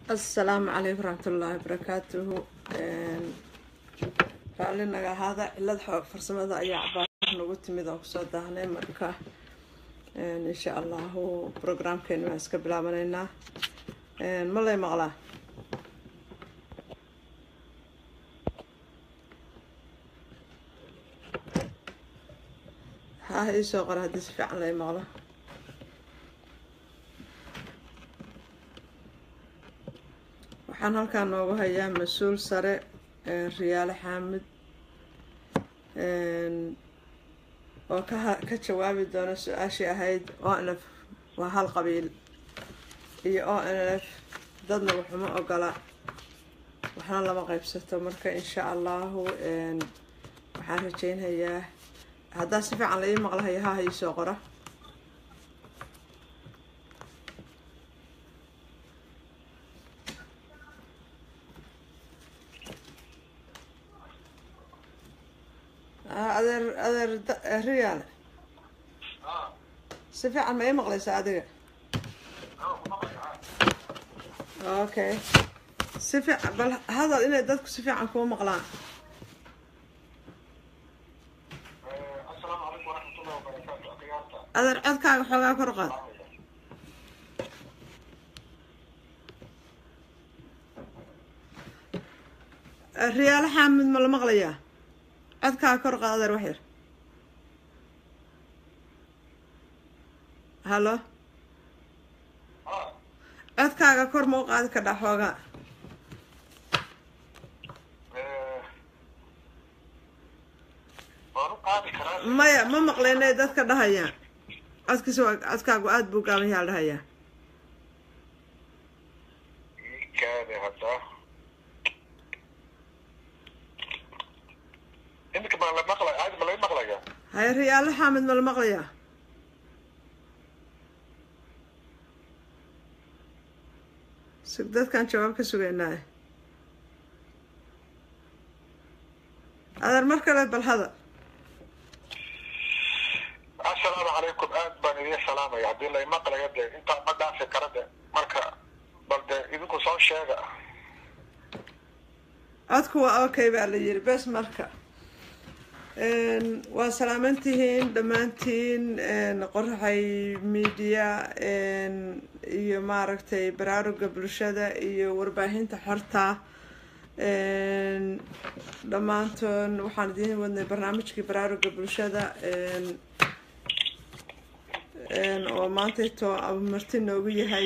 asalaamu calaykum waraxmatullaahi wabarakaatuhu raalli naga ahaada cilad xoog farsamada ayaa cabaar nagu timid oo kusoo daahnay marka insha allahu programkeenu waan iska bilaabanaynaa ma lay maqlaa ha iisoo qora haddii si fiican lay maqlo waxaan halkaan noogu hayaa mas-uul sare riyaale xaamid oo ka ka jawaabi doona su-aashii ahayd o n f waa hal qabiil iyo o n f dadna waxuma ogola waxna lama qaybsato marka insha allahu waxaan rajeynhayaa haddaa si fiican la ii maqlahayo haha iisoo qora adeer adeer riyaale si fiican ma ii maqlaysaa adiga okay si fiican bal hadal inay dadku si fiican kuu maqlaan adeer codkaaga xoogaa kor qaad riyaale xaamid ma la maqlayaa codkaaga kor qaad adeer wax yar hallo codkaaga kor ma u qaadi kadhaa xoogaa maya ma maqleynay dadka dhahayaan codkiisa waa codkaagu aada buu gaaban yaha la dhahayaa haye riyaalo xaamid ma la maqlayaa sug dadkaan jawaab ka sugaynaa adeer mar kale bal hadal assalaamu calaykum aad baan idiin salaamaya haddii lay maqlayo de intaa ma dhaafi kara de marka bal de idinku soo sheega codku waa okay baa la yiri bes marka waa salaamantihiin dhammaantiin qoraxay media iyo maaragtay baraaruga bulshada iyo warbaahinta xorta dhammaantoon waxaan idiin wadnay barnaamijkii baraaruga bulshada oo maantayto marti noogu yahay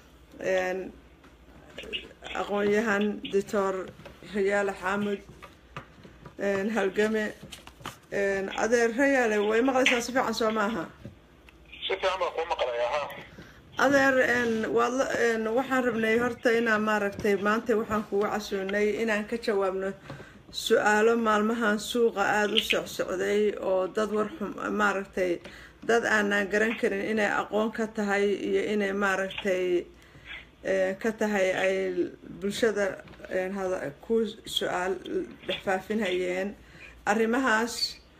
aqoon-yahan doctor rayaale xaamud halgame adeer rayaale way maqlaysaa si fiican soo maaha si fiican baan kuu maqlaya ha adeer waad waxaan rabnay horta inaan maaragtay maanta waxaan kugu casuunay inaan ka jawaabno su-aalo maalmahan suuqa aada u socsocday oo dad war xum maaragtay dad aanaan garan karin inay aqoon ka tahay iyo inay maaragtay ka tahay ay bulshada ku su-aal dhexfaafinhayeen arrimahaas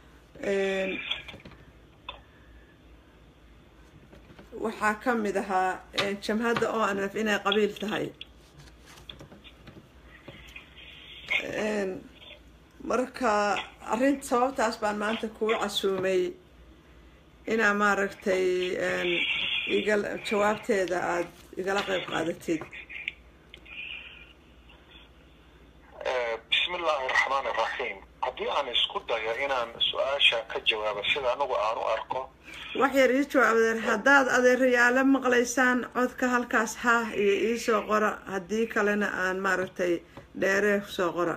waxaa ka mid ahaa jamhadda o n f inay qabiil tahay marka arrin sababtaas baan maanta kugu casuumay inaa maaragtay iga jawaabteeda aada igala qeyb qaadatid bismi illaahi raxmaan iraxiim haddii aan isku dayo inaan su-aasha ka jawaabo sida anigu aan u arko wax yar ii jawaab adeer haddaad adeerayaalo maqlaysaan codka halkaas haah iyo iisoo qora haddii kalena aan maaragtay dheeree soo qora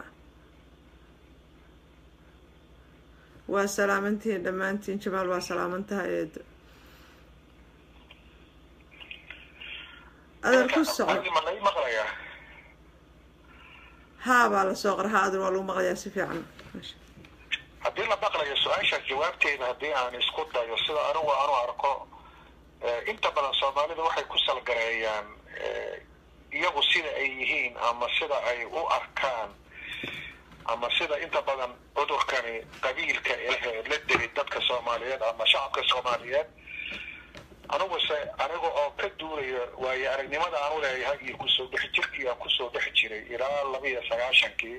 waa salaamantihiin dhammaantiin jamaal waa salaamantaha eedo adeer ku soco ma lay maqlayaa haa baa lasoo qora haa adeer waa lagu maqlayaa si fiican haddii la maqlayo su-aashaas jawaabteeda haddii aan isku dayo sida anigu aan u arko inta badan soomaalida waxay ku salgareeyaan iyagu sida ay yihiin ama sida ay u arkaan ama sida inta badan cudurkani qabiilka la deli dadka soomaaliyeed ama shacabka soomaaliyeed aniguse aniga oo ka duulaya waayo aragnimada aan u leeyahay iyo kusoo dhex jirkii aan kusoo dhex jiray ilaa laba iyo sagaashankii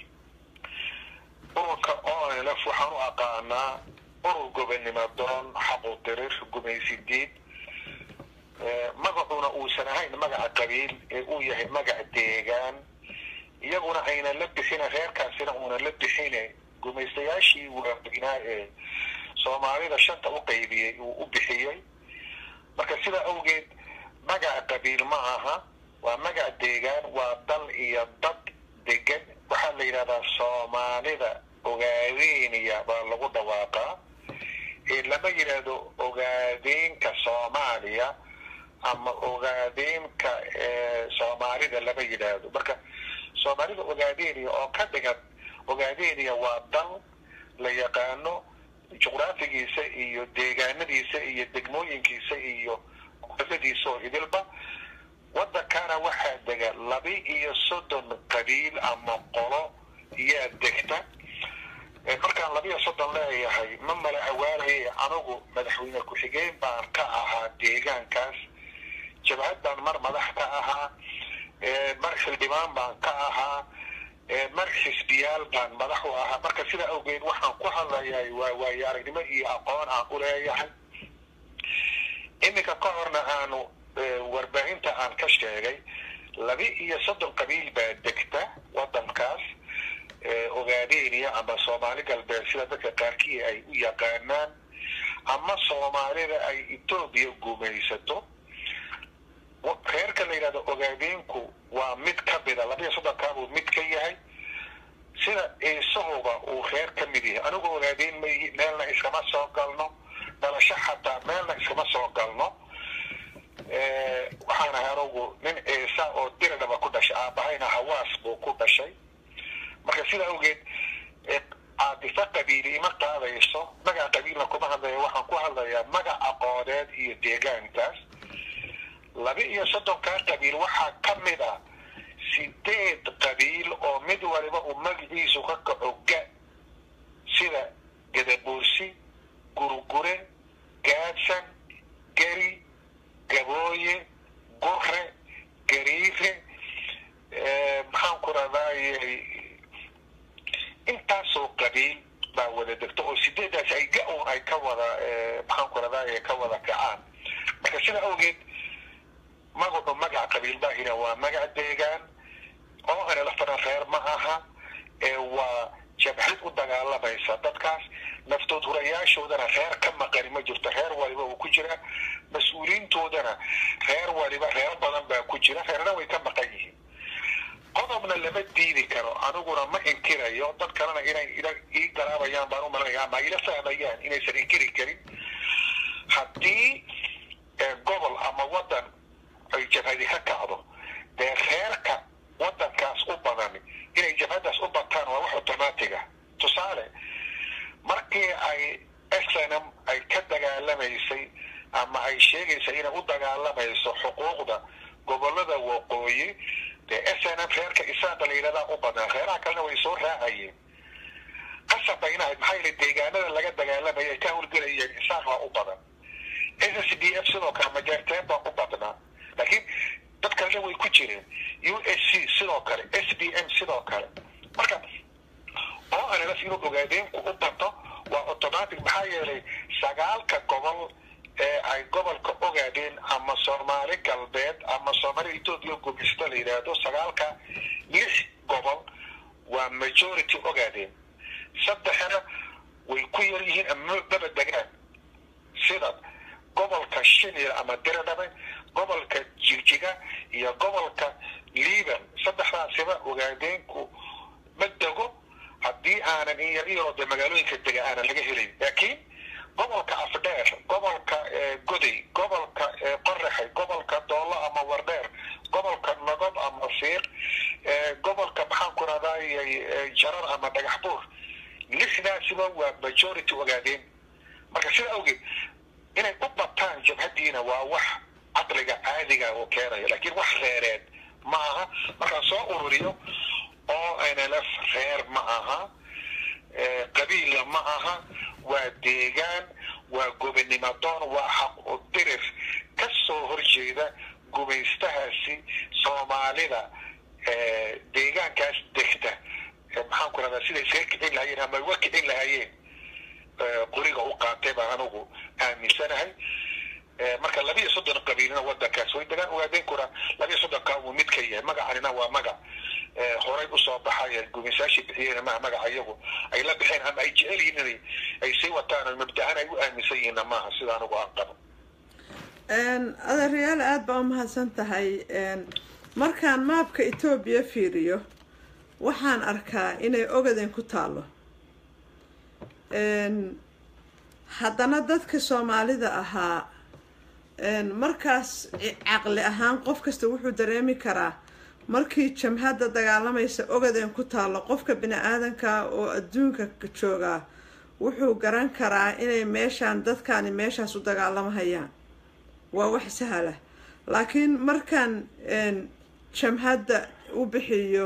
ururka onlf waxaan u aqaanaa urur gobonnimo doon xaqu dirir gumaysidiid magacuna uusan ahayn magaca qabiil ee uu yahay magac deegaan iyaguna aynan la bixina reerkaasina uunan la bixine gumaystayaashii waaweynaa ee soomaalida shanta u qaybiyey uu u bixiyey marka sidaa awgeed magaca qabiil ma aha waa magac deegaan waa dal iyo dad degan waxaa la yidhahdaa soomaalida ogaadeeniya baa lagu dhawaaqaa ee lama yidhaahdo ogaadeenka soomaaliya ama ogaadeenka soomaalida lama yidhaahdo marka soomaalida ogaadeeniya oo ka dhigan ogaadeeniya waa dal la yaqaano juqraafigiisa iyo deegaanadiisa iyo degmooyinkiisa iyo qoladiisa oo idilba waddankana waxaa dega laba iyo soddon qabiil ama qolo yaa degta markaan laba iyo soddon leeyahay ma mala awaanaya anigu madaxweyne ku-xigeen baan ka ahaa deegaankaas jabhad baan mar madax ka ahaa mar xildhibaan baan ka ahaa mar xisbiyaal baan madax u ahaa marka sidaa awgeed waxaan ku hadlayaa waa waayo aragnimo iyo aqoon aan u leeyahay iminka ka horna aanu warbaahinta aan ka sheegay laba iyo soddon qabiil baa degta waddankaas ogaadeniya ama soomaali galbeed sida dadka qaarkii ay u yaqaanaan ama soomaalida ay etoobiya gumaysato reerka la yidhahdo ogaadeenku waa mid ka mida laba iyo soddonkaabuu mid ka yahay sida ciisahuba uu reer ka mid yahay anigu ogaadeen mayi meelna iskama soo galno dhalasho xataa meelna iskama soo galno waxaan ahay anugu nin ciisa oo diradhaba ku dhashay aabahayna hawaas buu ku dhashay marka sida awgeed caadifa qabiili ima qaadayso magaca qabiilna kuma hadlaya waxaan ku hadlayaa magac aqooneed iyo deegaankaas laba iyo soddonkaa qabiil waxaa ka mid ah sideed qabiil oo mid waliba uu magaciisu ka kaco ga sida gadabuursi gurgure gaadsan geri gabooye gure gariire maxaan ku radaaye intaasoo qabiil baa wada degto oo sideedaas ay ga-un ay ka wada maxaan ku radaaye ka wada kacaan marka sida awgeed magacu magaca qabiil baahina waa magac deegaan oo anelafana reer ma aha ee waa jabhad u dagaalamaysa dadkaas naftood hurayaashoodana reer ka maqani ma jirto reer waliba uu ku jira mas-uuliyiintoodana reer waliba reer badan baa ku jira reerna way ka maqan yihiin qodobna lama diidi karo aniguna ma inkirayo dad kalena inay ii garaabayaan baan u malanaya ama ila fahmayaan inaysan inkiri karin haddii gobol ama waddan ay jabhadi ka kacdo dee reerka waddankaas u badan inay jabhadaas u bataan waa wax automatiga tusaale markii ay snm ay ka dagaalamaysay ama ay sheegaysay inay u dagaalamayso xuquuqda gobolada waqooyi dee snm reerka isaada la yidhahdaa u badnaa reeraha kalena way soo raacayeen qasab bayna ahayd maxaa yeele deegaanada laga dagaalamaya ay ka howlgelayeen isaaq baa u badan s d f sidoo kale majeerteen baa u badnaa laakiin dad kalena way ku jireen u s c sidoo kale s b m sidoo kale marka oo anlf inuu ogaadeenku u bato waa automatic maxaa yeelay sagaalka gobol ee ay gobolka ogaadeen ama soomaali galbeed ama soomaali etoobiya gumaysta la yidhaahdo sagaalka lix gobol waa majority ogaadeen saddexna way ku yar yihiin ama daba degaan sida gobolka shinil ama diradhabe gobolka jigjiga iyo gobolka liban saddexdaasiba ogaadeenku ma dego haddii aanan in yar iyaroo dee magaalooyinka dega aanan laga helayn laakiin gobolka afdheer gobolka goday gobolka qoraxay gobolka doollo ama wardheer gobolka nogob ama fiiq gobolka maxaan ku radayay jarar ama dhagax buur lixdaasiba waa majority ogaadeen marka sida awgeed inay u bataan jabhadiina waa wax caqliga caadiga uu keenayo laakiin wax reereed ma aha markaan soo ururiyo oo nlf reer ma aha qabiilla ma aha waa deegaan waa gobinimo doon waa xaq u dirir ka soo horjeeda gumaystahaasi soomaalida deegaankaas degta maxaan ku rahdaa siday iskaga kicin lahaayeen ama uga kicin lahaayeen qoriga u qaatay baan anigu aaminsanahay marka laba iyo soddon qabiilina wadankaas way degaan ogaadeenkuna laba iyo soddonka uu mid ka yahay magacanina waa magac horay usoo baxaya gumaysaashii bixiyeen maha magaca iyagu ay la bixeen ama ay jecel yihiin inay ay sii wataan oo mabda-aan ay u aaminsan yihiinna maaha sida anigu aan qabo adeeryaal aada baa umahadsan tahay markaan maabka etoobiya fiiriyo waxaan arkaa inay ogaden ku taalo haddana dadka soomaalida ahaa markaas caqli ahaan qof kasta wuxuu dareemi karaa markii jamhadda dagaalamaysa ogaden ku taalo qofka bini aadanka oo adduunka joogaa wuxuu garan karaa inay meeshaan dadkaani meeshaas u dagaalamahayaan waa wax sahla laakiin markaan jamhadda u bixiyo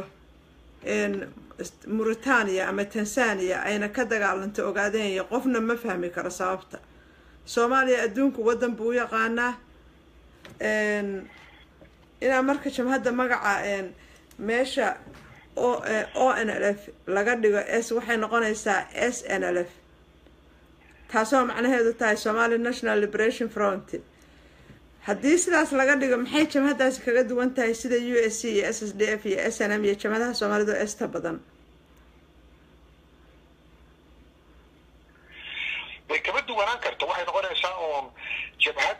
mauritania ama tanzania ayna ka dagaalanto ogaadeenya qofna ma fahmi karo sababta soomaaliya adduunku waddan buu u yaqaanaa inaa marka jamhadda magaca meesha o n l f laga dhigo s waxay noqonaysaa s n l f taasoo macnaheedu tahay somali national liberation front haddii sidaas laga dhigo maxay jamhadaasi kaga duwan tahay sida u s c iyo s s d f iyo s n m iyo jamhadaha soomaalidu esta badan way kama duwanaan karta waxay noqonaysaa uun jabhad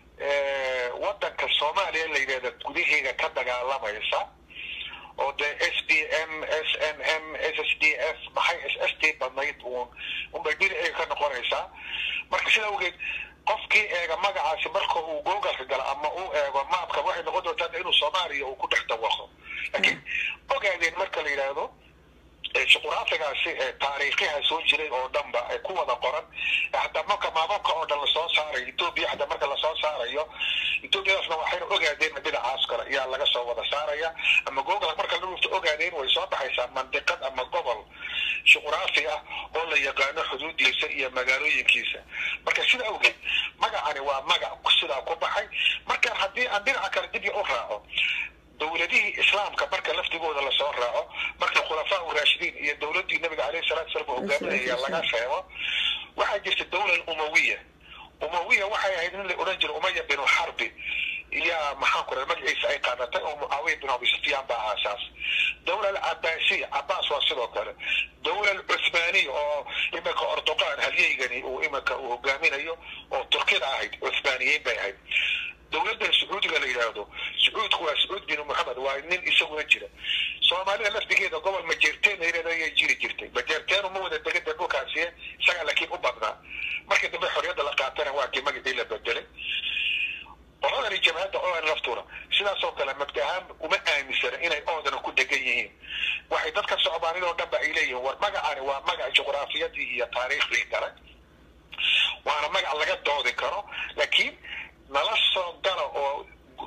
wadanka soomaaliya la yidhahda gudaheega ka dagaalamaysa oo dee s d m s n m s s d f maxay s s t badnayd uun unbay dhinaceega ka noqonaysaa marka sida awgeed qofkii eega magacaasi marka uu googalka galo ama uu eego maabka waxay noqon doontaa inuu soomaaliya uu ku dhex dawaqo laakiin ogaadeen marka la yidhaahdo juquraafigaasi taariikhiha soo jiray oo dhanba ku wada qoran hataa marka maamulka oo dhan lasoo saarayo etoobiya hataa marka lasoo saarayo etoobiyadaasna waxayna ogaadeen dhinacaas kale ayaa laga soo wada saaraya ama google marka la dhufto ogaadeen way soo baxaysaa mandiqad ama gobol juquraafi ah oo la yaqaano xuduudiisa iyo magaalooyinkiisa marka sida awgeed magacani waa magac sidaa ku baxay markaan haddii aan dhinaca kale dib u raaco dowladihii islaamka marka laftigooda lasoo raaco marka khulafaa urashidiin iyo dowladdii nabiga caleyhi salatu salam hogaaminaya laga reebo waxaa jirta dowla umawiya umawiya waxay ahayd nin la odhan jira umaya binu xarbi iyaa maxaan ku raha magaciisa ay qaadatay oo mucaawiya bin abi sufyaan baa aasaas dowla alcabaasiya cabaas waa sidoo kale dowla alcuthmaaniya oo iminka ordoqaan halyeygani uu iminka uu hogaaminayo oo turkida ahayd cuthmaaniyiin bay ahayd dowladdan sacuudiga la yidhaahdo sacuudku waa sacuud bin moxamed waa nin isaguna jira soomaalida laftigeeda gobol majeerteen layidhahdo ayay jiri jirtay majeerteenu ma wada degada dhulkaasi isagaa laakiin u badnaa markii dambe xorriyadda la qaatana waa kii magacii la bedelay qoladani jabhadda oo laftuuna sidaasoo kale mabda ahaan uma aaminsana inay oodana ku degan yihiin waxay dadka soomaalida oo dhan ba ay leeyihiin war magacani waa magac juqraafiyadii iyo taariikhdii gale waana magac laga doodi karo laakiin nala soo gala oo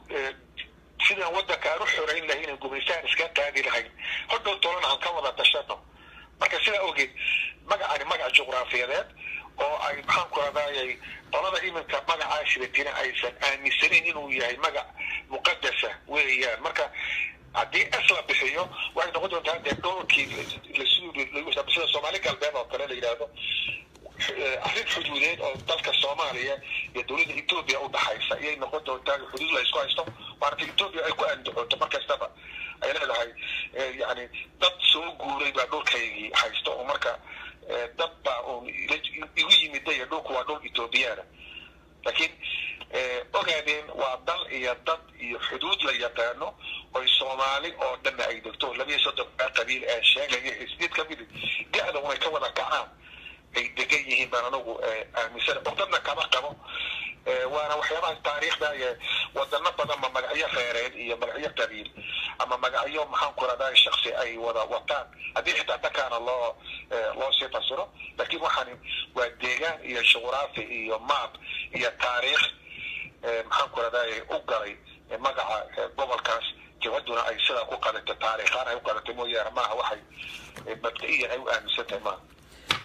sidaan waddanka aan u xorayn lahayn gumaystaan iska qaadi lahayn hodhow tolana aan ka wada tashano marka sidaa ogeed magacani magac juqraafiyadeed oo ay maxaan ku radayay qolada iminka magacaa shidatina aysan aaminsanayn inuu yahay magac muqadasa weeyaan marka haddii s la bixiyo waxay noqon doontaa dee dhowrkii sida soomaali galbeed oo kale la yidhaahdo arrin xuduudeed oo dalka soomaaliya iyo dowladda etoobiya u dhaxaysa ayay noqon doontaa xuduud la isku haysto maarata etoobiya ay ku andacoonto mar kastaba ay leedahay yani dad soo guuray baa dhulkaygii haysto oo marka dad baa un igu yimiday dhulku waa dhul etoobiyaana laakiin ogaadeen waa dal iyo dad iyo xuduud la yaqaano oy soomaali oo dhanna ay degto labiyo soddon qabiil ee sheegaya sideed ka midi da-da unay ka wada kacaan ay degan yihiin baan anagu aaminsana cugdadna kama qabo waana waxyaabaha taariikhda ee wadano badan ma magacyo reereed iyo magacyo qabiil ama magacyo maxaan ku radaa shaksi ay wada wataan haddii xitaa dhankaana loo loo sii fasiro laakiin waxaani waa deegaan iyo juqraafi iyo maab iyo taariikh maxaan ku radaa u galay magaca gobolkaas jabhaduna ay sidaa ku qadatay taariikhaan ay u qadatay mooyaane maaha waxay mabda-iyan ay u aaminsan tahay maaha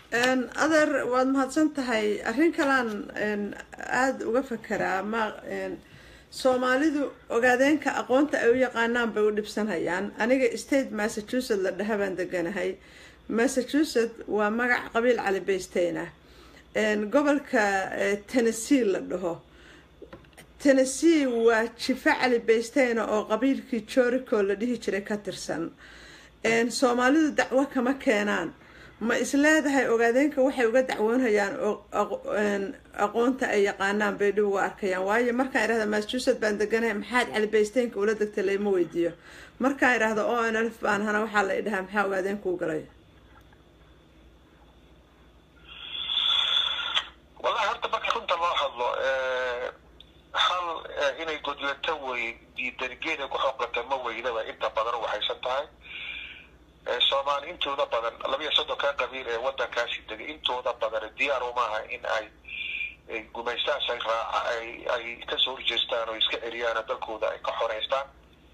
adeer waad mahadsan tahay arrin kalaan aada uga fakeraa ma soomaalidu ogaadeenka aqoonta ay u yaqaanaan bay u dhibsanayaan aniga state massachusetts la dhaha baan deganahay massachusetts waa magac qabiil cali baysteyn ah gobolka tennessee la dhaho tennessee waa jifa cali baysteyn oo qabiilkii jorico la dhihi jiray ka tirsan soomaalidu dacwo kama keenaan ma isleedahay ogaadeenka waxay uga dacwoonayaan aqoonta ay yaqaanaan bay dhib uga arkayaan waayo markaan idhahda massachusetts baan deganahay maxaad cali baysteynka ula degtay layma weydiiyo markaan idhahdo o n f baan hana waxaa la idhahaa maxaa ogaadeenka u galay wallahi horta marka runta loo hadlo hal inay godlato wey diidanigeeda ku xoqata ma weydaba inta badan waxaysan tahay soomaali intooda badan labiiyo soddonka qabiil ee wadankaasi degay intooda badan diyaar umaaha in ay gumaystaas ay raaca ay ay kasoo horjeestaan oo iska celiyaan oo dalkooda ay ka xoreystaan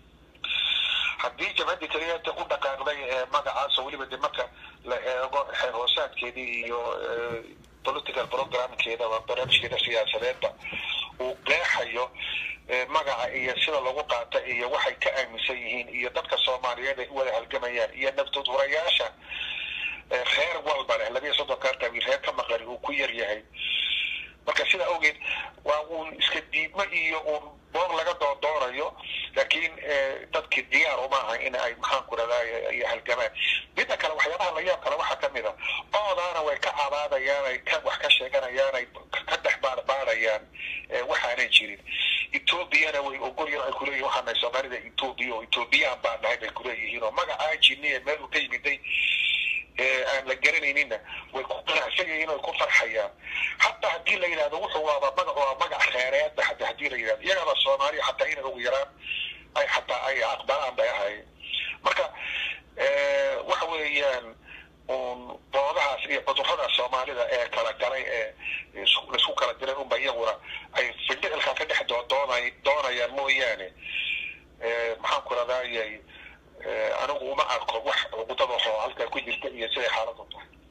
haddii jabhadii keliyaata u dhaqaaqday ee magacaas oo weliba de marka la eego xeer hoosaadkeedii iyo political programkeedaba barnaamijkeeda siyaasadeedba uu qeexayo magaca iyo sida lagu qaata iyo waxay ka aaminsan yihiin iyo dadka soomaaliyeed ay u wada halgamayaan iyo naftood hurayaasha reer walba leh labiiyo soddonka qabiil reer ka maqani uu ku yar yahay marka sidaa awgeed waa uun iska diidmo iyo uun boor laga doondoonayo laakiin dadkii diyaar umaaha in ay maxaan ku radaa iyo halgamaan midda kale waxyaabaha la yaab kale waxaa kamid a oodaana way ka cabaadayaan ay ka wax ka sheeganayaan ay ka dhex baarbaarayaan waxaanan jirin ethoobiana way ogolyan ay kuleeyihin waxaa nahay soomaalida ethoobiya oo ethoobiyan baan nahay bay kuleeyihiin oo magacaa jiniya meel uu ka yimiday aan la garanayninna way ku qanacsanyihiin way ku farxayaan hataa haddii la yidhahdo wuxuu waaba magac waa magac kheyreedba hata haddii la yidhahdo iyagaba soomaaliya xataa inay ugu yaraan ay xataa ay aqbalaan bay ahayd marka waxa weeyaan un boodahaas iyo cudurrada soomaalida ee kala galay ee laisku kala diray unba iyaguna ay findhicilka ka dhex doonay doonayaan mooyaane maxaan ku radayay anigu uma arko wax cuqudada oo halkaa ku jirta iyo siday xaaladu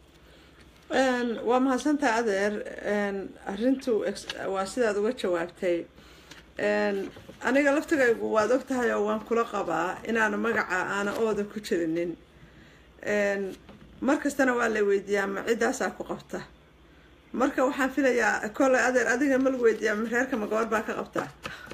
tahay waa mahadsantaha adeer arrintu waa sidaad uga jawaabtay aniga laftigaygu waad og tahay oo waan kula qabaa inaana magaca aana ooda ku jirinin mar kastana waa la weydiiyaa ma ciddaasaa ku qabta marka waxaan filayaa kolley adeer adiga ma lagu weydiiyaa ma reerka ma gobor baa ka qabtaa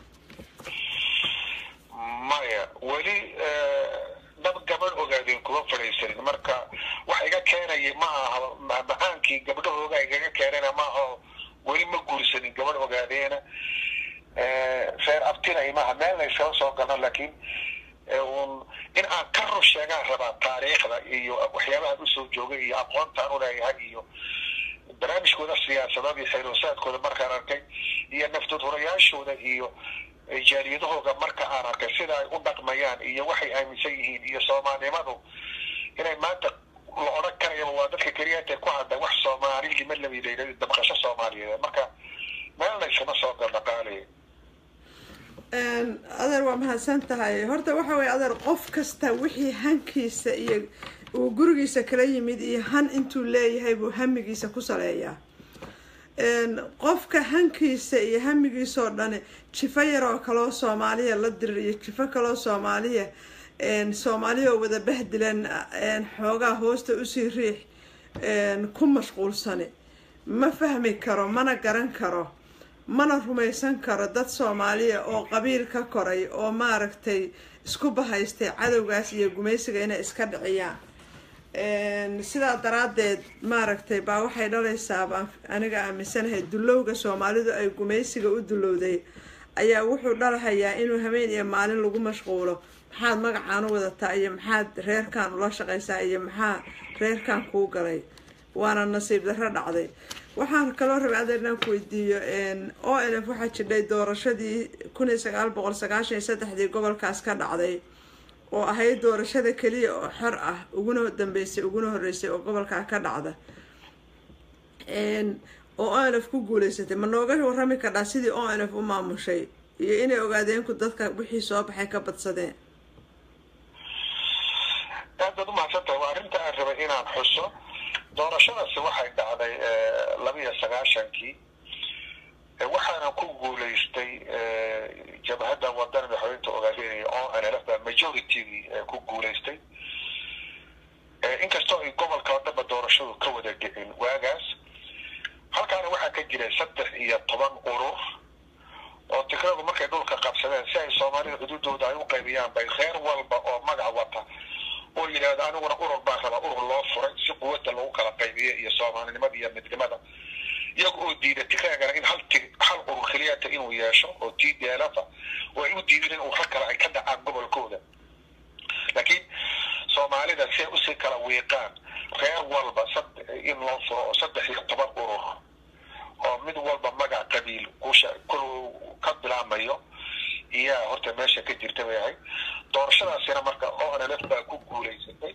maya weli dad gabadh ogaadeen kuma fadhiisanin marka wax iga keenaya ma aha macaankii gabdhahooga igaga keenana maaha weli ma guursanin gabadh ogaadeena reer abtinay maaha meel la iskala soo galno laakiin un in aan ka rur sheegaan rabaa taariikhda iyo waxyaabahan usoo joogay iyo aqoontaan uleeyahay iyo barnaamijkooda siyaasadeed iyo xeeloosaadkooda markaan arkay iyo naftood hurayaashooda iyo jaaliyadahooga marka aan arkay sida ay u dhaqmayaan iyo waxay aaminsan yihiin iyo soomaalinimadu inay maanta la odhan karayaba waa dadka keliyaata ku hadla wax soomaali lima lamidayna dabqasho soomaaliyeed marka meel laysama soo galdhaqaalaya adeer waa mahadsan tahay horta waxa weye adeer qof kasta wixii hankiisa iyo uu gurigiisa kala yimid iyo han intuu leeyahay buu hamigiisa ku saleeyaa qofka hankiisa iyo hamigiisoo dhani jifo yaroo kaloo soomaaliya la dirir iyo jifo kaloo soomaaliya soomaaliya oo wada bahdilan xoogaa hoosta usii riix ku mashquulsani ma fahmi karo mana garan karo mana rumaysan karo dad soomaaliya oo qabiil ka koray oo maaragtay isku bahaystay cadowgaas iyo gumaysiga inay iska dhiciyaan sidaa daraaddeed maaragtay baa waxay dhalaysaa baan aniga aaminsanahay dullowga soomaalidu ay gumaysiga u dullowday ayaa wuxuu dhalahayaa inuu habeen iyo maalin lagu mashquulo maxaad magacaan u wadataa iyo maxaad reerkan ula shaqaysaa iyo maxaa reerkan kuu galay waana nasiib darro dhacday waxaan kaloo rabay adeer inaan ku weydiiyo o n f waxaa jidhay doorashadii kun iyo sagaal boqol sagaashan iyo saddexdii gobolkaas ka dhacday oo ahayd doorashada keliya oo xor ah uguna dambeysay uguna horeysay oo gobolkaa ka dhacda oo o n f ku guuleysatay ma nooga warrami kardhaa sidii o n f u maamushay iyo inay ogaadeenku dadka wixii soo baxay ka badsadeen aad baad umahadsan tahay waa arrinta aan rabay inaan xuso doorashadaasi waxay dhacday labiyo sagaashankii waxaana ku guulaystay jabhadda wadana madaxweynta ogaalinaya oo nlf baa majoritygii ku guulaystay inkastoo ay gobolka oo dhanba doorashadu ka wada dhicin waagaas halkaana waxaa ka jiray saddex iyo toban urur oo tikradu markay dhulka qabsadeen si ay soomaalida xuduudooda ay u qaybiyaan bay reer walba oo magac wata oo yidhaahdo aniguna urur baan rabaa urur loo furay si quwadda lagu kala qaybiyo iyo soomaalinimada iyo midnimada iyaga oo diida tikraagana in hal ti hal urur keliyata inuu yeesho oo t d l f oo ay u diidin in urur kale ay ka dhacaan gobolkooda laakiin soomaalida si ay usii kala wiiqaan reer walba in loo furo oo saddex iyo toban urur oo mid walba magac qabiil kusha ka bilaamayo iyaa horta meesha ka jirta bay ahayd doorashadaasina marka onlf baa ku guulaysatay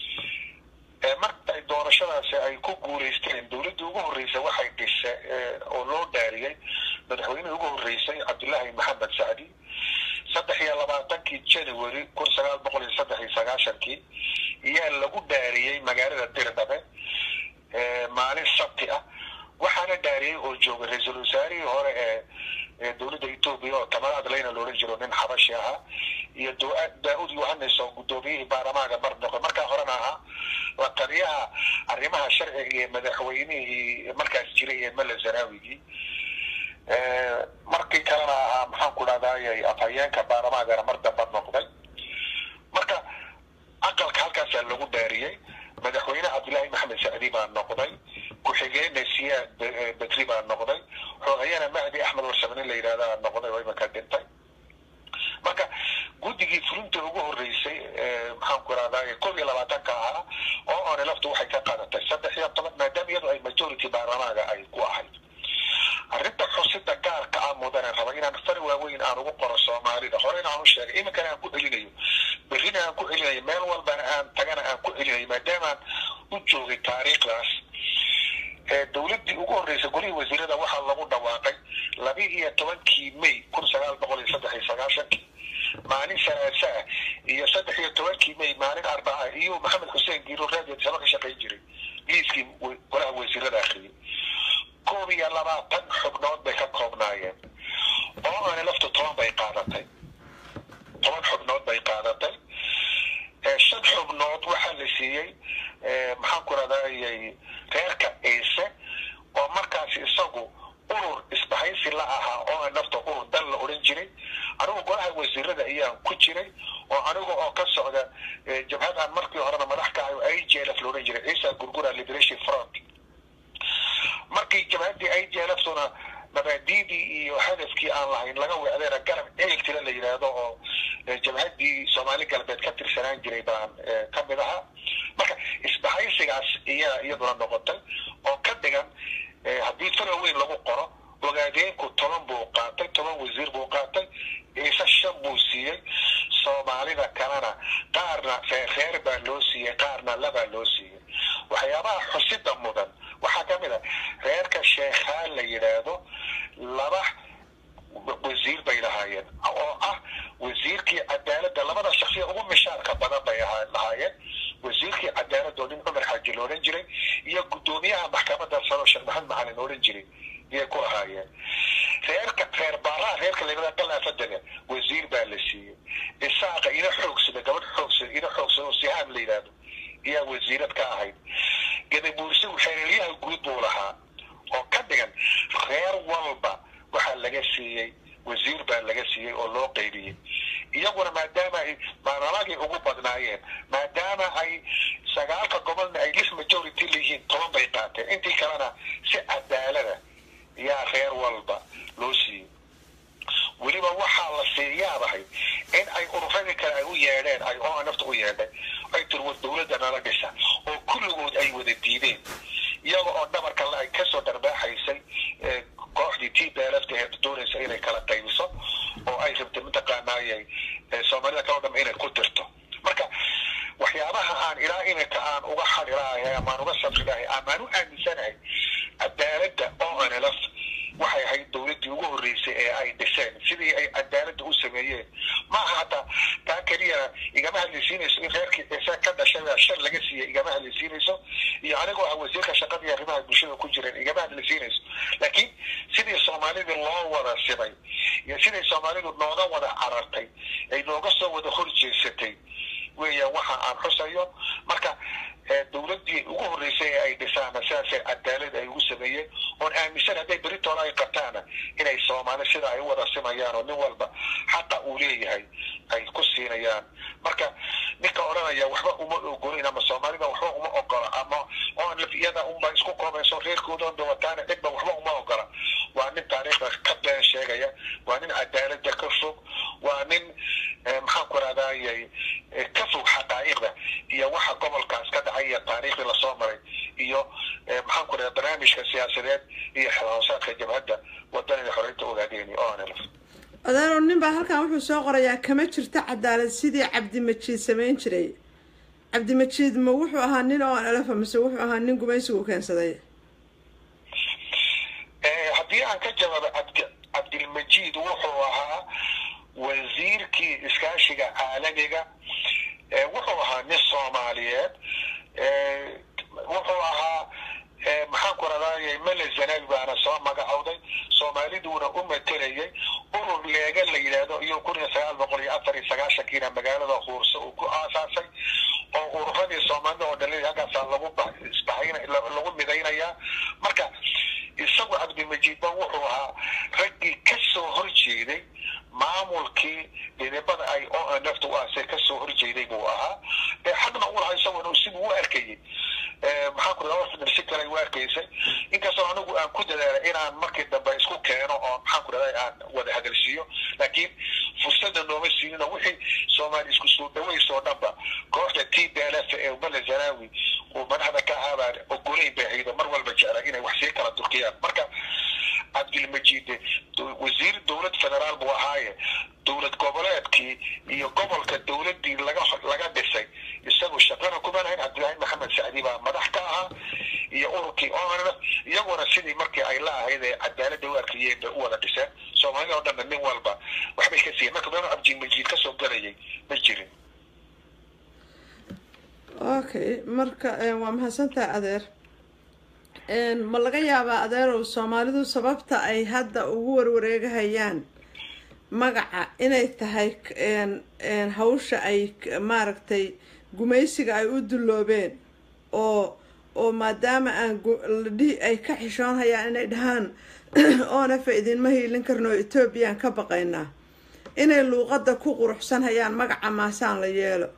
marka ay doorashadaasi ay ku guulaysteen dowladdii ugu horreysay waxay dhise oo loo dhaariyey madaxweynihii ugu horreysay cabdullaahi maxamed sacdi saddex iyo labaatankii january kun sagaal boqol iyo saddex iyo sagaashankii iyaa lagu dhaariyey magaalada dirdhabe maalin sabti ah waxaana dhaariyey oo joogay ra-iisul wasaarihii hore ee dowladda etoobiya oo tamar adlayna loodhan jiro nin xabashi ahaa iyo daa-ud yohanes oo guddoomiyihii baarlamaanka mar noqday markaa horena ahaa la taliyaha arrimaha sharciga iyo madaxweynihii markaas jiray ee mala zanaawigii markii kalena ahaa maxaan ku dhahdaayay afhayeenka baarlamaankana mar damba noqday marka aqalka halkaasaa lagu dhaariyey madaxweyne cabdullaahi maxamed sacdi baa noqday ku-xigeenna siyaad betri baa noqday xoogayana mahdi axmed warsame nin la yidhahdaa noqday oo imanka dhintay marka guddigii fulinta ugu horreysay maxaan ku rahdaay koob iyo labaatanka ahaa oo one laftu waxay ka qaadatay saddex iyo toban maadaama iyadu ay majority baarlamaanka ay ku ahayd arrinta xusida gaarka ah mudane raba inaan fari waaweyn aan ugu qoro soomaalida horena aan u sheegay iminkana aan ku celinayo berrina aan ku celinayo meel walbana aan tagana aan ku celinayo maadaamaan u joogay taariikhdaas dowladdii ugu horreysay golihii wasiirada waxaa lagu dhawaaqay laba iyo tobankii may kun sagaal boqol iyo saddex iyo sagaashankii maalin salaasa ah iyo saddex iyo tobankii may maalin arbaca iyo maxamed xuseen giiro radio tisaba ka shaqayn jiray liiskii golaha wasiirada akhriyay koob iyo labaatan xubnood bay ka koobnaayeen oo aana laftu toban bay qaadatay toban xubnood bay qaadatay shan xubnood waxaa la siiyey maxaan ku radayay reerka ciise oo markaas isagu urur isbahaysi la ahaa oo a nafta urur dan la odhan jiray anigu golaha wasiirada ayaan ku jiray oo aniga oo ka socda jabhadaan markii horena madax ka ahay i j l f la odhan jiray ciisa gurgura liberation front markii jabhaddii i j l f tuna mabaadiidii iyo hadafkii aan lahayn laga weecdeena garab eegtira la yidhaahdo oo jabhaddii soomaali galbeed ka tirsanaan jiray baan ka mid ahaa marka isbahaysigaas iyaa iyaduna noqotay oo ka dhigan haddii fara weyn lagu qoro ogaadeenku toban buu qaatay toban wasiir buu qaatay ciise shan buu siiyey soomaalida kalena qaarna reer baa loo siiyey qaarna labaa loo siiyey waxyaabaha xusida mudan waxaa ka mid a reerka sheekhaan la yidhaahdo laba wasiir bay lahaayeen oo ah wasiirkii cadaaladda labada shaksiya ugu mishaarka badan bay lahaayeen wasiirkii cadaaladda oo nin cumar xaaji la odhan jiray iyo guddoomiyaha maxkamadda saro sheekh maxamed macalin la odhan jiray iyay ku lahaayeen reerka reer baaraha reerka layidhahda galaafadega wasiir baa la siiyey isaaqa ina xoogsada gabadh xoogsada ina xoogsada oo sihaam la yidhaahdo iyaa wasiirad ka ahayd gadabuursigu xeelelyaha guud buu lahaa oo ka dhigan reer walba waxaa laga siiyey wasiir baa laga siiyey oo loo qaybiyey iyaguna maadaama ay baarlamaagii ugu badnaayeen maadaama ay sagaalka gobolna ay lis majority leeyihiin toban bay qaateen intii kalena si cadaalada yaa reer walba loo siiyey weliba waxaa la siiyaadahay in ay ururadii kale ay u yeedheen ay oo nafta u yeedhay ay tiri war dowladda nala dhisa oo kulligood ay wada diideen iyaga oo dhabarka la ay kasoo dharbaaxaysay kooxdii t b lfta ee doonaysa inay kala qaybiso oo ay rabtay mataqaanaayay soomaalida kaloo dham inay ku dirto marka waxyaabaha aan ilaa iminka aan uga xadhilahay amaan uga sabrilahay amaan u aaminsanahay cadaaladda oo nlf waxay ahayd dowladdii ugu horreysay ee ay dhiseen sidii ay cadaaladda u sameeyeen maaha hataa taa keliya igama hadlaysiinayso in reerkii ciise ka dhashay shan laga siiyey igama hadlaysiinayso iyo anigoo ah wasiirka shaqada iyo arrimaha bulshada ku jireen igama hadlaysiinayso laakiin sidii soomaalidii loo wada simay iyo siday soomaalidu nooga wada carartay ay nooga soo wada horjeesatay weeyaan waxa aan xusayo marka dowladdii ugu horreysay ee ay dhisaana sidaasay cadaalad ay ugu sameeyeen oon aaminsan hadday beritoona ay qabtaana inay soomaali sida ay u wada simayaan oo nin walba xaqa uu leeyahay ay ku siinayaan marka ninka odhanaya waxba uma ogolin ama soomaalida waxba uma ogola ama oon iyada unba isku koobayso reerkooda dawataana cidba waxba uma ogola waa nin taariikhda ka been sheegaya waa nin cadaalada ka fog waa nin maxaan ku raadayay ka fog xaqaa'iqda iyo waxa gobolkaas ka dhacay iyo taariikhdii lasoo maray iyo maxaan ku radaa barnaamijka siyaasadeed iyo xilhoosaadka jabhadda wadanida xoreynta ogaadeeni oo anlf adeero nin baa halkan wuxuu soo qorayaa kama jirto cadaalad sidii cabdimajiid samayn jiray cabdimajiid ma wuxuu ahaa nin oo anlafa mise wuxuu ahaa nin gumaysigu keensaday haddii aan ka jawaabo cabdi cabdilmajiid wuxuu ahaa wasiirkii iskaashiga caalamiga wuxuu ahaa nin soomaaliyeed wuxuu ahaa maxaan ku radayay mele zanabi baana soo magacowday soomaaliduuna u matelayay urur leega la yidhaahdo iyo kun iyo sagaal boqol iyo afar iyo sagaashankiina magaalada huurse uu ku aasaasay oo ururadii soomaalida oo dhalin halkaasaa lagu isbahayn lagu midaynayaa marka isagu cabdimajiidba wuxuu ahaa raggii ka soo horjeeday maamulkii dhidibada ay o nafta u aasay ka soo horjeeday buu ahaa ee xaqna u lahaa isaguna siduu u arkayay maxaan ku radaa si kale u arkaysay inkastoo anigu aan ku dadaalay inaan markii dambe isku keeno oo maxaan ku radaa aan wada hadalsiiyo laakiin fursadda nooma siinin oo wixii soomaali isku soo dhawaysoo dhanba kooxda t b l f ee mala zanawi uu madaxda ka ahaabaan ogolayn bay haydo mar walba jecla inay wax sii kala durkiyaan marka cabdilmajiid wasiir dowlad federaal buu ahaaye dowlad goboleedkii iyo gobolka dowladdii laga laga dhisay isagu shaqana kuma lahayn cabdilaahi maxamed sacdi baa madax ka ahaa iyo ururkii onf iyaguna sidii markii ay la ahayd ee cadaaladda u arkayeen bay u wada dhiseen soomaalida oo dhanna nin walba waxbay ka siiyeen marka meenu cabdilmajiid kasoo galayay ma jirin okay marka waa mahadsantaha adeer ma laga yaabaa adeerow soomaalidu sababta ay hadda ugu warwareegahayaan magaca inay tahay hawsha ay maaragtay gumaysiga ay u dulloobeen oo oo maadaama aan ladhihi ay ka xishoonhayaan inay dhahaan oonafa idinma hiilin karno etoobiyaan ka baqaynaa inay luuqadda ku quruxsan hayaan magaca maasaan la yeelo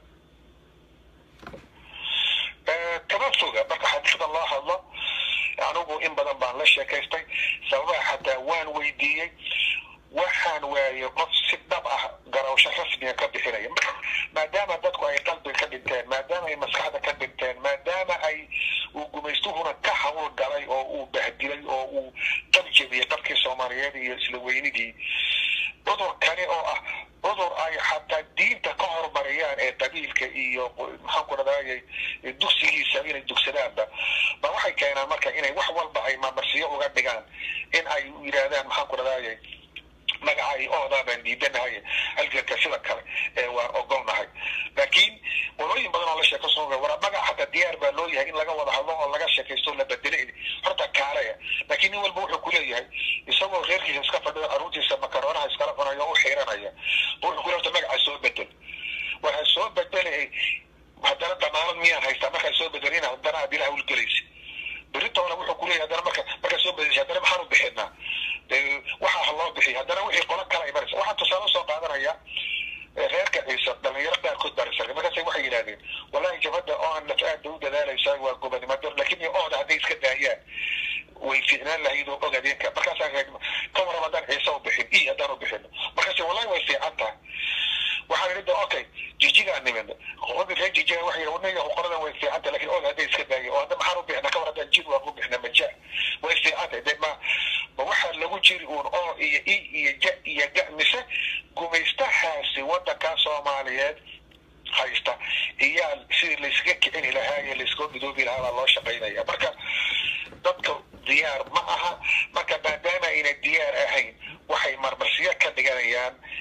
kama foga marka xadiisda loo hadlo anigu in badan baan la sheekaystay sababaha xataa waan weydiiyey waxaan waayey qof si dhab ah garawsho rasmiga ka bixinaya maadaama dadku ay qalbiga ka dhinteen maadaama ay maskaxda ka dhinteen maadaama ay uu gumaystuhuna ka hawl galay oo uu bahdilay oo uu qabjabiyey qabkii soomaaliyeed iyo isla weynidii cudurkani oo ah cudur ay xataa diinta ka horumariyaan ee qabiilka iyo maxaan ku radayay dugsigiisa inay dugsadaanba ba waxay keenaan marka inay wax walba ay mamarsiyo uga dhigaan in ay yidhaahdaan maxaan ku radayay magacay oodaa baan diidanahay halganka sida kale ee waan ogolnahay laakiin qolooyin badan oo la sheeko soo wara magac xataa diyaar baa loo yahay in laga wada hadlo oo laga sheekaysto la bedele horta kaaleya laakiin nin walba wuxuu kuleeyahay isagoo reerkiisa iska fadhiyo caruurtiisa makaroonaha iskala cunayo o u xiiranaya wuxuu kule horta magaca soo bedel waxaa soo bedelay haddana damaanad miyaan haystaa markaa soo bedelina haddana aad ilaha ulgelaysa beritoona wuxuu kuleeyahay haddana marka markaa soo bedelisha haddana maxaan u bixinaa waxaa ha loo bixiy haddana wixii qolo kale ay maraysa waxaan tusaale usoo qaadanaya reerka ciise dhalinyaro qaarkood baa risargay markaasay waxay yidhahdeen wallahi jabhadda oo aan naf aada u dadaalaysaa waa gobonimo dar laakiin iyo ooda hadday iska daayaan way fiicnaan lahayd oo ogaadeenka markaasaan ka waram haddaan ciise u bixin i haddaan u bixino markaase wallahi way fiican tahay waxaan idhi okay jijigaan nimid qoladii reer jijiga waxay yidhi wadnaga qoradan way fiican tahay lakin ooda hadday iska daayeen oo hadda maxaan u bixina ka war haddaan jid waan u bixina maja way fiican tahay de ma ma waxaa lagu jiri uun oo iyo i iyo ja iyo ga mise gumaystahaasi waddankaa soomaaliyeed haysta iyaa sidii laysaga kicini lahaa iyo layskaga midoobi lahaa baa loo shaqaynaya marka dadka diyaar ma aha marka maadaama ayna diyaar ahayn waxay marmarsiyo ka dhiganayaan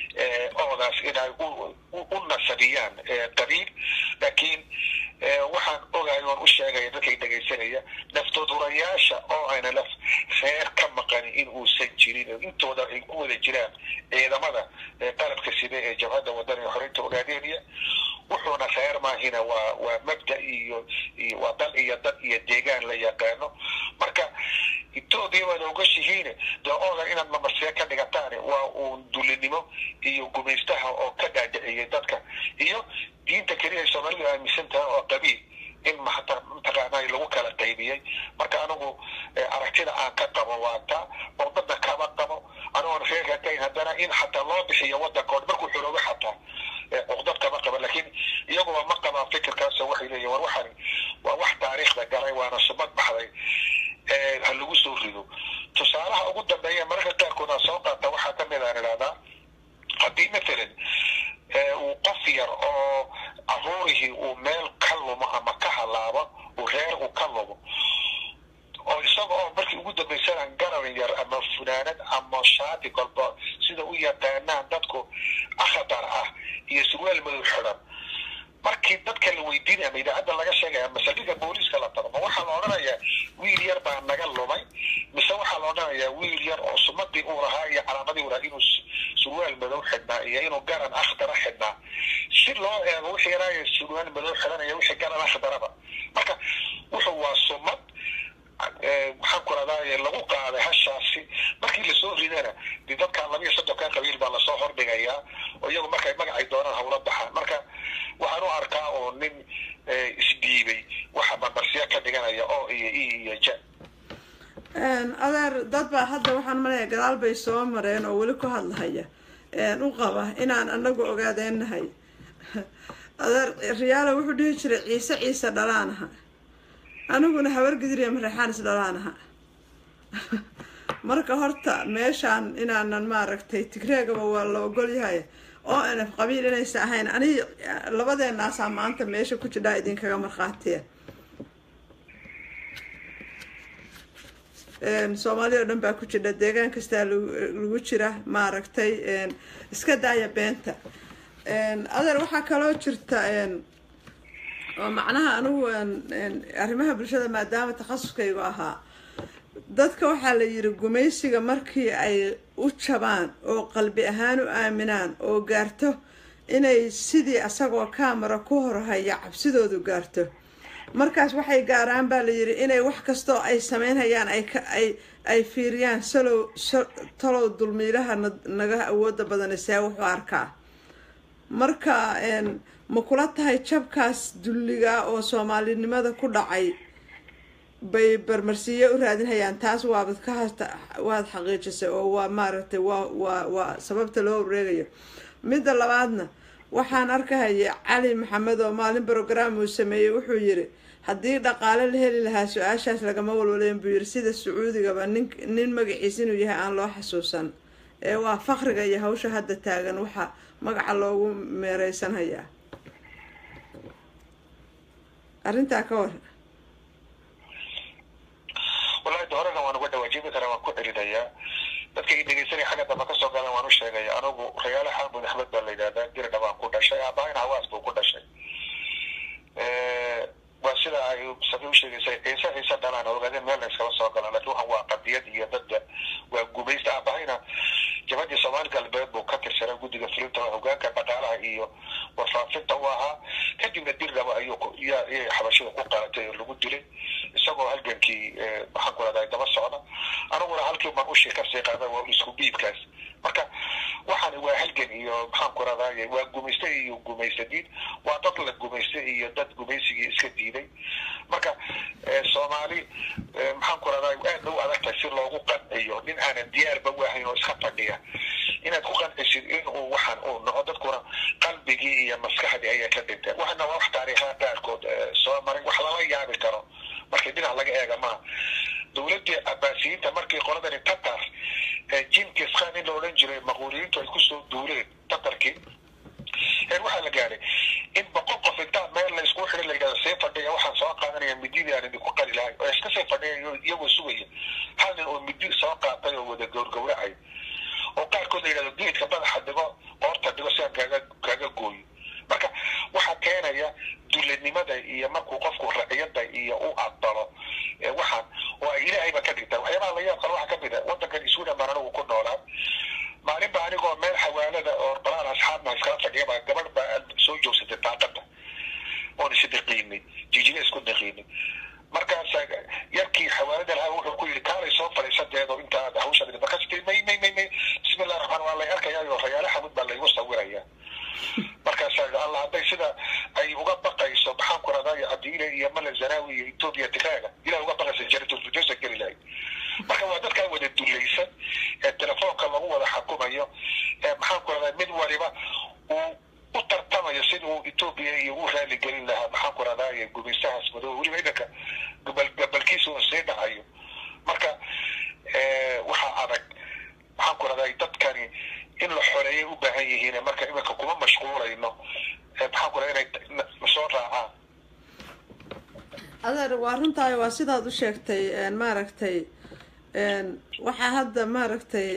oodaas inay u nasabiyaan qabiil laakiin waxaan ogahay oon u sheegaya dadkay dhegaysanaya naftodurayaasha oo ayna laf reer ka maqanin in uusan jirin oo intooda ay ku wada jiraan ciidamada qalabka side ee jabhadda waddan ee xoreynta ogaadeenaya wuxuuna reer maahina waa waa mabda iyo iyo waa dal iyo dad iyo deegaan la yaqaano marka etoobiya waad ogashihiin dee oodan inaad mamarsiya ka dhigataan waa uun dulinimo iyo gumaystaha oo ka dhaadhiciyay dadka iyo diinta keliya ay soomaalidu aaminsan tahay oo qabiil in mata mataqaanaa lagu kala qaybiyey marka anigu aragtida aan ka qabo waa taa oo dadna kama qabo anigoon reerka kayn haddana in xataa loo bixiyo waddankood markuu xoroobo xataa cuqdad kama qaba laakiin iyaguba ma qabaan fikirkaasoo waxay leeyihin war waxani waa wax taariikhda galay waana sumad baxday ha lagu soo rido tusaalaha ugu dambeeya mararka qaarkood aan soo qaata waxaa kamid aan idhahdaa haddii mathalan uu qof yar oo caruurihii uu meel ka lumo ama ka halaabo uu reer uu ka lumo oo isaga oo markii ugu dambaysana garan yar ama funaanad ama shaati kolba sida u yaqaanaan dadku akhadar ah iyo surwaal madow xidhan markii dadka la weydiinaya ama idaacadda laga sheegaya ama saldhigga booliiska la tago ma waxaa la odhanayaa wiil yar baa naga lumay mise waxaa la odhanayaa wiil yar oo sumadii uu lahaa iyo calaamadii uu lahaa inuu surwaal madow xidhnaa iyo inuu garan akhdara xidhnaa si loo eego wixii yaraayo surwaal madow xidhanaya wixii garan akhdaraba marka wuxuu waa sumad maxaan ku radaa lagu qaaday hashaasi markii lasoo ridana de dadka labiyo soddonka qabiil baa lasoo hordhigayaa oo iyagu markay magacay doonaan hawla baxaan marka waxaan u arkaa oo nin isdhiibay waxa marmarsiya ka dhiganaya oo iyo i iyo ja adeer dad baa hadda waxaan malaya gadaal bay soo mareen oo weli ku hadlahaya u qaba inaan anagu ogaadeennahay adeer riyaalo wuxuu dhihi jiray ciise ciise dhalaan aha aniguna habar gidiriya mareexaan is dhalaan aha marka horta meeshaan inaanan maaragtay tigreegaba waa la ogol yahay oo nf qabiil inaysa ahayn ani labadeenaasaa maanta meesha ku jidhaa idinkaga markhaatiya soomaaliya o dhan baa ku jidha deegaan kastaa lagu jira maaragtay iska daaya beenta adeer waxaa kaloo jirta oo macnaha anigu arrimaha bulshada maadaama takhasuskaygu ahaa dadka waxaa la yidhi gumaysiga markii ay u jabaan oo qalbi ahaan u aaminaan oo gaarto inay sidii asagoo kaamara ku horhaya cabsidoodu gaarto markaas waxay gaaraan baa la yidhi inay wax kastoo ay sameynhayaan ay ay fiiriyaan salow talow dulmiilaha naga awooda badana see wuxuu arkaa marka ma kula tahay jabkaas dulliga oo soomaalinimada ku dhacay bay barmarsiiye u raadinhayaan taas waabad ka hasta waad xaqiijisay oo waa maaragtay waa waa waa sababta loo wareegayo midda labaadna waxaan arkahaya cali maxamed oo maalin brograam uu sameeyey wuxuu yiri haddii dhaqaale la heli lahaa su-aashaas lagama walwaleyn buu yiri sida sacuudigaba nin nin magaciis inuu yahay aan loo xasuusan ee waa fakriga iyo hawsha hadda taagan waxa magaca loogu meereysanhayaa arrintaa ka war wallahi de horena waan uga dhawaajibi karaa waan ku celinayaa dadka i dhegeysanaya xagga dambe kasoo galan waan u sheegaya anigu rayaale xaamud axmed baa la yidhahdaa dirdha baan ku dhashay aabahayna hawaas buu ku dhashay waa sida ay sabi u sheegaysay ciise ciise dhalaan ogaadeen meel la iskala soo galaan lakin waxan waa qadiyad iyo dadda waa gumaysta aabahayna jabadii soomaali galbeed buu ka tirsanay guddiga fulinta hogaanka dhaqaalaha iyo warfaafinta u ahaa kadibna dirdhaba ayuu iyay xabashida ku qaalatay oo lagu dilay isagoo halgankii maxaan ku rahdaa daba socda aniguna halkii baan ushii kasii qaada waa isku dhiibkaas marka waxaan waa halgan iyo maxaan ku rahdaay waa gumaysta iyo gumaysadiid waa dad la gumaystay iyo dad gumaysigii iska diiday marka soomaali maxaan ku rahdaa aad ba u adag tahay si loogu qanciyo nin aanan diyaarba waahayn oo iska fadhiya inaad ku qancisid in uu waxaan uu noco dadkuna qalbigii iyo maskaxdii ayaa ka dhinteen waxana waa wax taariikhaha qaarkood soo maray wax lala yaabi karo markii dhinac laga eega maha dowladdii abaasiyiinta markii qoladani tatar jinkis khan in la odhan jiray maquuliyiintu ay kusoo duuleen tatarkii heer waxaa la gaaray in boqol qof intaa meel la isku xidhin la yidhahdo see fadhiya waxaan soo qaadanaya mididii aan idinku qali lahay oo iska sii fadhiya iyagoo sugaya hal nin oo midi soo qaatay oo wada gowrgowracay oo qaarkood la yidhahdo geedka madaxa dhigo qoorta dhigo si aan kaaga kaaga gooyo marka waxaa keenaya dulanimada iyo markuu qofku raciyada iyo u aqbalo waxaan oo ay ilaahayba ka dhigtaa waxyaabaha la yaab kale waxaa kamid a wadankan sweden baan anigu ku noolaa maalin ba anigoo meel xawaalada oo balaan asxaabna iskala fadhiyaba gabadh baa soo joogsatay daaqada oon isdaqiinay jijiga isku daqiinay markaas yarkii xawaalada lahaa wuxuu ku yidhi kaalay soo fadhiisadeedo intaad hawsha markaas tii may may may may bismillahi raxmaan waa lay arkayaayo rayaale xamud baa laygu sawiraya markaasa allah hadday sida ay uga baqayso maxaan ku radaa cabdiile iyo male zanawi iyo etoobiya tigaaga ilaah uga baqaysa janatulfirdosa geli lahay marka waa dadkaa wada dulaysan ee telefoonka lagu wada xukumayo ee maxaan ku radaa mid waliba uu u tartamayo sida uu etoobiya iyo u raali gelin lahaa maxaan ku radaa gumaystahaas madow weliba idanka gabal gabalkiisa uu sii dhacayo marka waxaa adag maxaan ku radaa dadkani in la xoreeyay u baahan yihiin marka iminka kuma mashquulayno maxaan ku radaa inay soo raacaan adeer waa runtahay waa sidaad u sheegtay maaragtay waxaa hadda maaragtay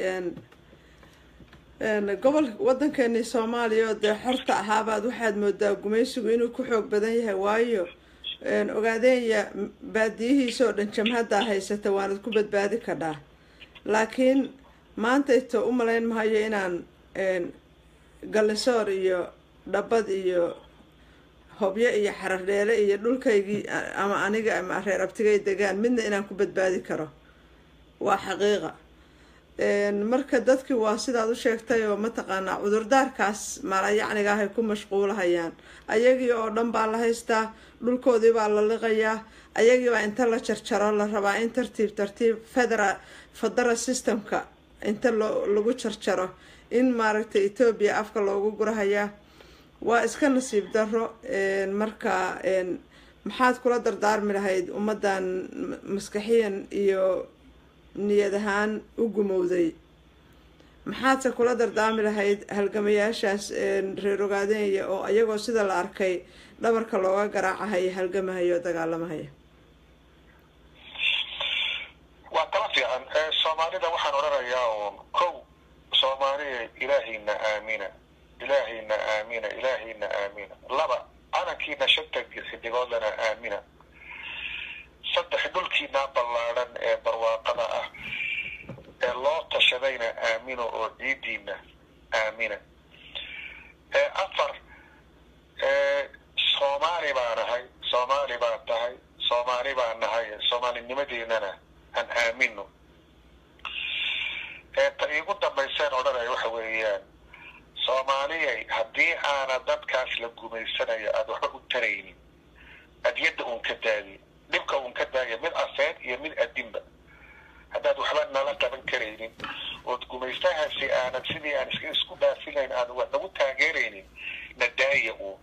gobol waddankeeni soomaaliya oo dee xorta ahaabaad waxaad moodaa gumaysigu inuu ku xoog badan yahay waayo ogaadeenya baadiyihiisa oo dhan jamhaddaa haysata waanad ku badbaadi kadhaa laakiin maantayto u malayn mahayo inaan gallisoor iyo dhabad iyo hobyo iyo xarardheele iyo dhulkaygii ama aniga ama reer abtigay degaan midna inaan ku badbaadi karo waa xaqiiqa marka dadkii waa sidaad u sheegtay oo mataqaanaa cudurdaarkaas maalayacniga ahay ku mashquulahayaan ayagii oo dhan baa la haystaa dhulkoodii baa la liqayaa ayagiibaa inta la jarjaro la rabaa in tartiib tartiib federa federa systemka inta loo lagu jarjaro in maaragtay etoobiya afka loogu gurahayaa waa iska nasiib daro marka maxaad kula dardaarmi lahayd ummaddan maskaxiyan iyo niyad ahaan u gumowday maxaadse kula dardaarmi lahayd halgamayaashaas reer ogaadeenya oo iyagoo sida la arkay dhabarka looga garaacahaya halgamahaya oo dagaalamahaya waa tala fiican soomaalida waxaan odhanayaa uun kow soomaaliya ilaahayna aamina ilaahayna aamina ilaahayna aamina laba calankiina shanta xidigoodlana aamina saddex dhulkiinaa ballaadhan ee barwaaqada ah ee loo tashadayna aamino oo ciidiina aamina afar soomaali baa nahay soomaali baa tahay soomaali baa nahay soomaalinimadeennana aan aamino ta iigu dambayseen odhanaya waxa weeyaan soomaaliyay haddii aana dadkaas la gumaysanayo aada waxba u taraynin adyadda uun ka daadi dhibka uun ka daaya mid afeed iyo mid adinba haddaad waxba nala qaban karaynin ood gumaystahaasi aanad sidii aan isku dhaafilayn aad wax nagu taageeraynin na daaya uun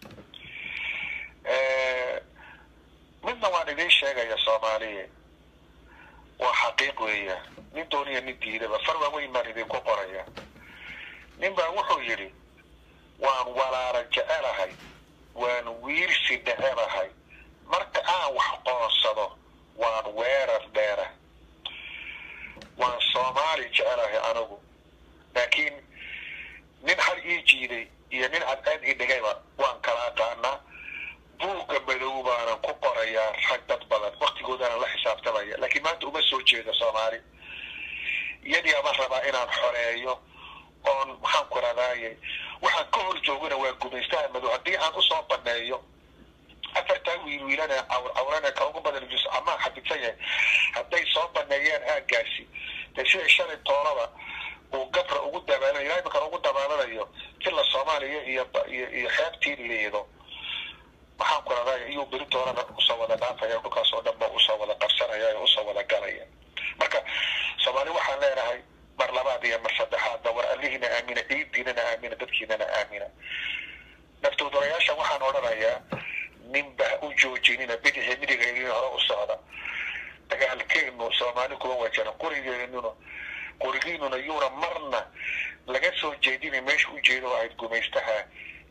midna waan idiin sheegaya soomaaliya waa xaqiiq weeya nin dooniya nin diidaba far waaweyn baan idinku qoraya nin baa wuxuu yidhi waan walaala jecelahay waan wiirsi dhecelahay marka aan wax qoonsado waan weerar dheera waan soomaali jecelahay anigu laakiin nin hal ii jiiday iyo nin cadceed ii dhigayba waan kala aqaanaa buugga madow baanan ku qorayaa rag dad badan waktigoodana la xisaabtamaya laakiin maanta uma soo jeedo soomaali iyadii ama rabaa inaan xoreeyo oon maxaan ku radaaye waxaan ka hor joogana waa gumaystaha madow haddii aan usoo baneeyo afartaa wiilwiilana cawrcawrana ka ugu badan jus amaa xabidsan yahay hadday soo baneeyeen aagaasi dee sida shalay toolaba uu gabra ugu dabaalanayo ilaa iminkan ugu dabaalanayo tila soomaaliya iyo iyo iyo xeebtii liido maxaan ku radaaye iyuu beri doonana usoo wada dhaafaya dhulkaas oo dhan ba usoo wada qabsanaya oo usoo wada galaya marka soomaali waxaan leenahay mar labaad iyo mar saddexaadba war allihiina aamina ciidiinana aamina dadkiinana aamina naftuudurayaasha waxaan odhanayaa ninba ha u joojinina bidixi midigaydin hore u socda dagaalkeenu soomaali kuma wajana qurigeenuna qurigiinuna yuuna marna laga soo jeedina meesha u jeedo ahayd gumaystaha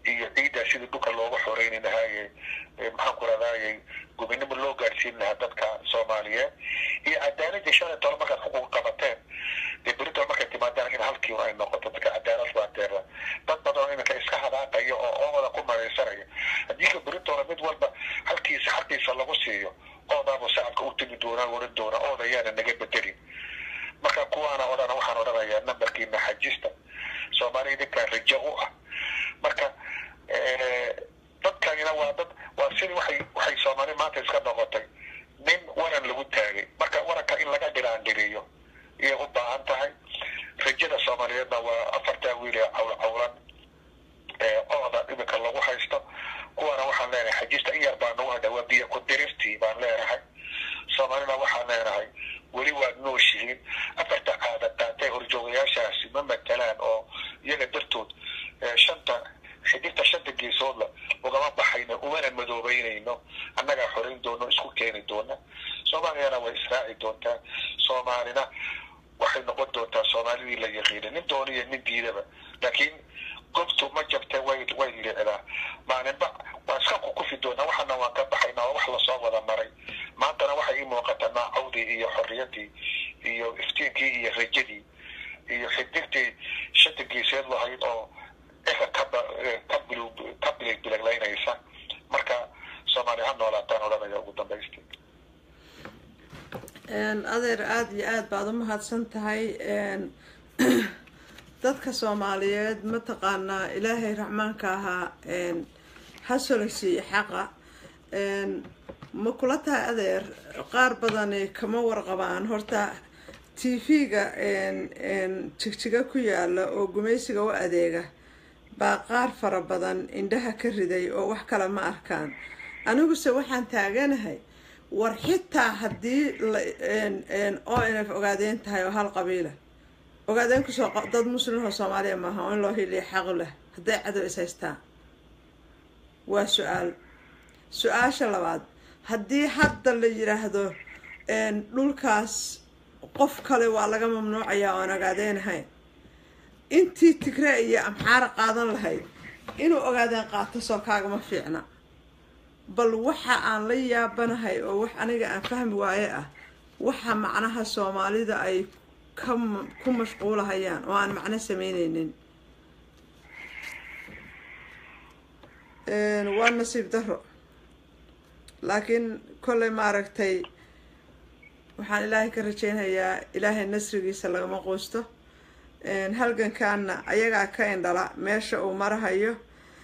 iyo ciiddaa sidii dhulka looga xoreyni lahaaye maxaan ku rahdaayey gubinimo loo gaadhsiin lahaa dadka soomaaliyeed iyo cadaaladii shan iyo toban markaad xuquuq qabateen dee berito markay timaadaan in halkii ay noqoto dadka cadaalad baa deera dad badan oo iminka iska hadaaqaya oo oomada ku maraysanaya haddii ka beritoona mid walba halkiisa xaqiisa lagu siiyo oodaaba shacabka u tegi doonaa oran doona oodayaana naga bedelin marka kuwaana odhana waxaan odhanayaa nambarkiina xajista soomaaliya idinkaa rajo u ah marka dadkanina waa dad waa sidii waxay waxay soomaali maanta iska noqotay nin waran lagu taagay marka waranka in laga dhiraandhiriyo iyay u baahan tahay rajada soomaaliyeedna waa afartaa wiil ee cawl cawlan ee ooda iminka lagu haysto kuwana waxaan leenahay xajista in yar baa nagu hadha waa biyo ku dirirtii baan leenahay soomaalina waxaan leenahay weli waad nooshihiin afarta caada qaatay horjoogayaashaasi ma matalaan oo iyaga dartood shanta xidigta shanta geesoodla ugama baxayno umana madoobeynayno annagaa xorayn doono isku keeni doona soomaaliyana way israaci doontaa soomaalina waxay noqon doontaa soomaalidii la yaqiinay nin dooniyo nin diidaba laakiin gobtu ma jabtee way way liicdaa maalinba waa iska kukufi doonaa waxana waan ka baxaynaa oo wax lasoo wada maray maantana waxay ii muuqataa naacawdii iyo xorriyadii iyo iftiinkii iyo rajadii iyo xidigtii shanta geeseed lahayd oo eka kaba ka bil ka bilig biliglaynaysa marka soomaaliya ha noolaataan odhanaya ugu dambaystii adeer aada iyo aada baad u mahadsan tahay dadka soomaaliyeed mataqaanaa ilaahay raxmaanka ahaa hasolosiiyo xaqa ma kula tahay adeer qaar badani kama warqabaan horta t v-ga jigjiga ku yaala oo gumaysiga u adeega baa qaar fara badan indhaha ka riday oo wax kale ma arkaan aniguse waxaan taaganahay war xitaa haddii oo inay ogaadeen tahay oo hal qabiila ogaadeen kusoo dad muslimahoo soomaaliya maaha oo in loo hiliya xaq leh hadday cadow is haystaan waa su-aal su-aasha labaad haddii hadda la yidhaahdo dhulkaas qof kale waa laga mamnuucayaa oon ogaadeenahayn intii tigree iyo amxaara qaadan lahayd inuu ogaadeen qaato soo kaagama fiicna bal waxa aan la yaabanahay oo wax aniga aan fahmi waaye ah waxa macnaha soomaalida ay ka ku mashquulahayaan oo aan macno sameyneynin waa nasiib daro laakiin kolley maaragtay waxaan ilaahay ka rajeynayaa ilaahay nasrigiisa lagama quusto halgankaana ayagaa ka indhala meesha uu marahayo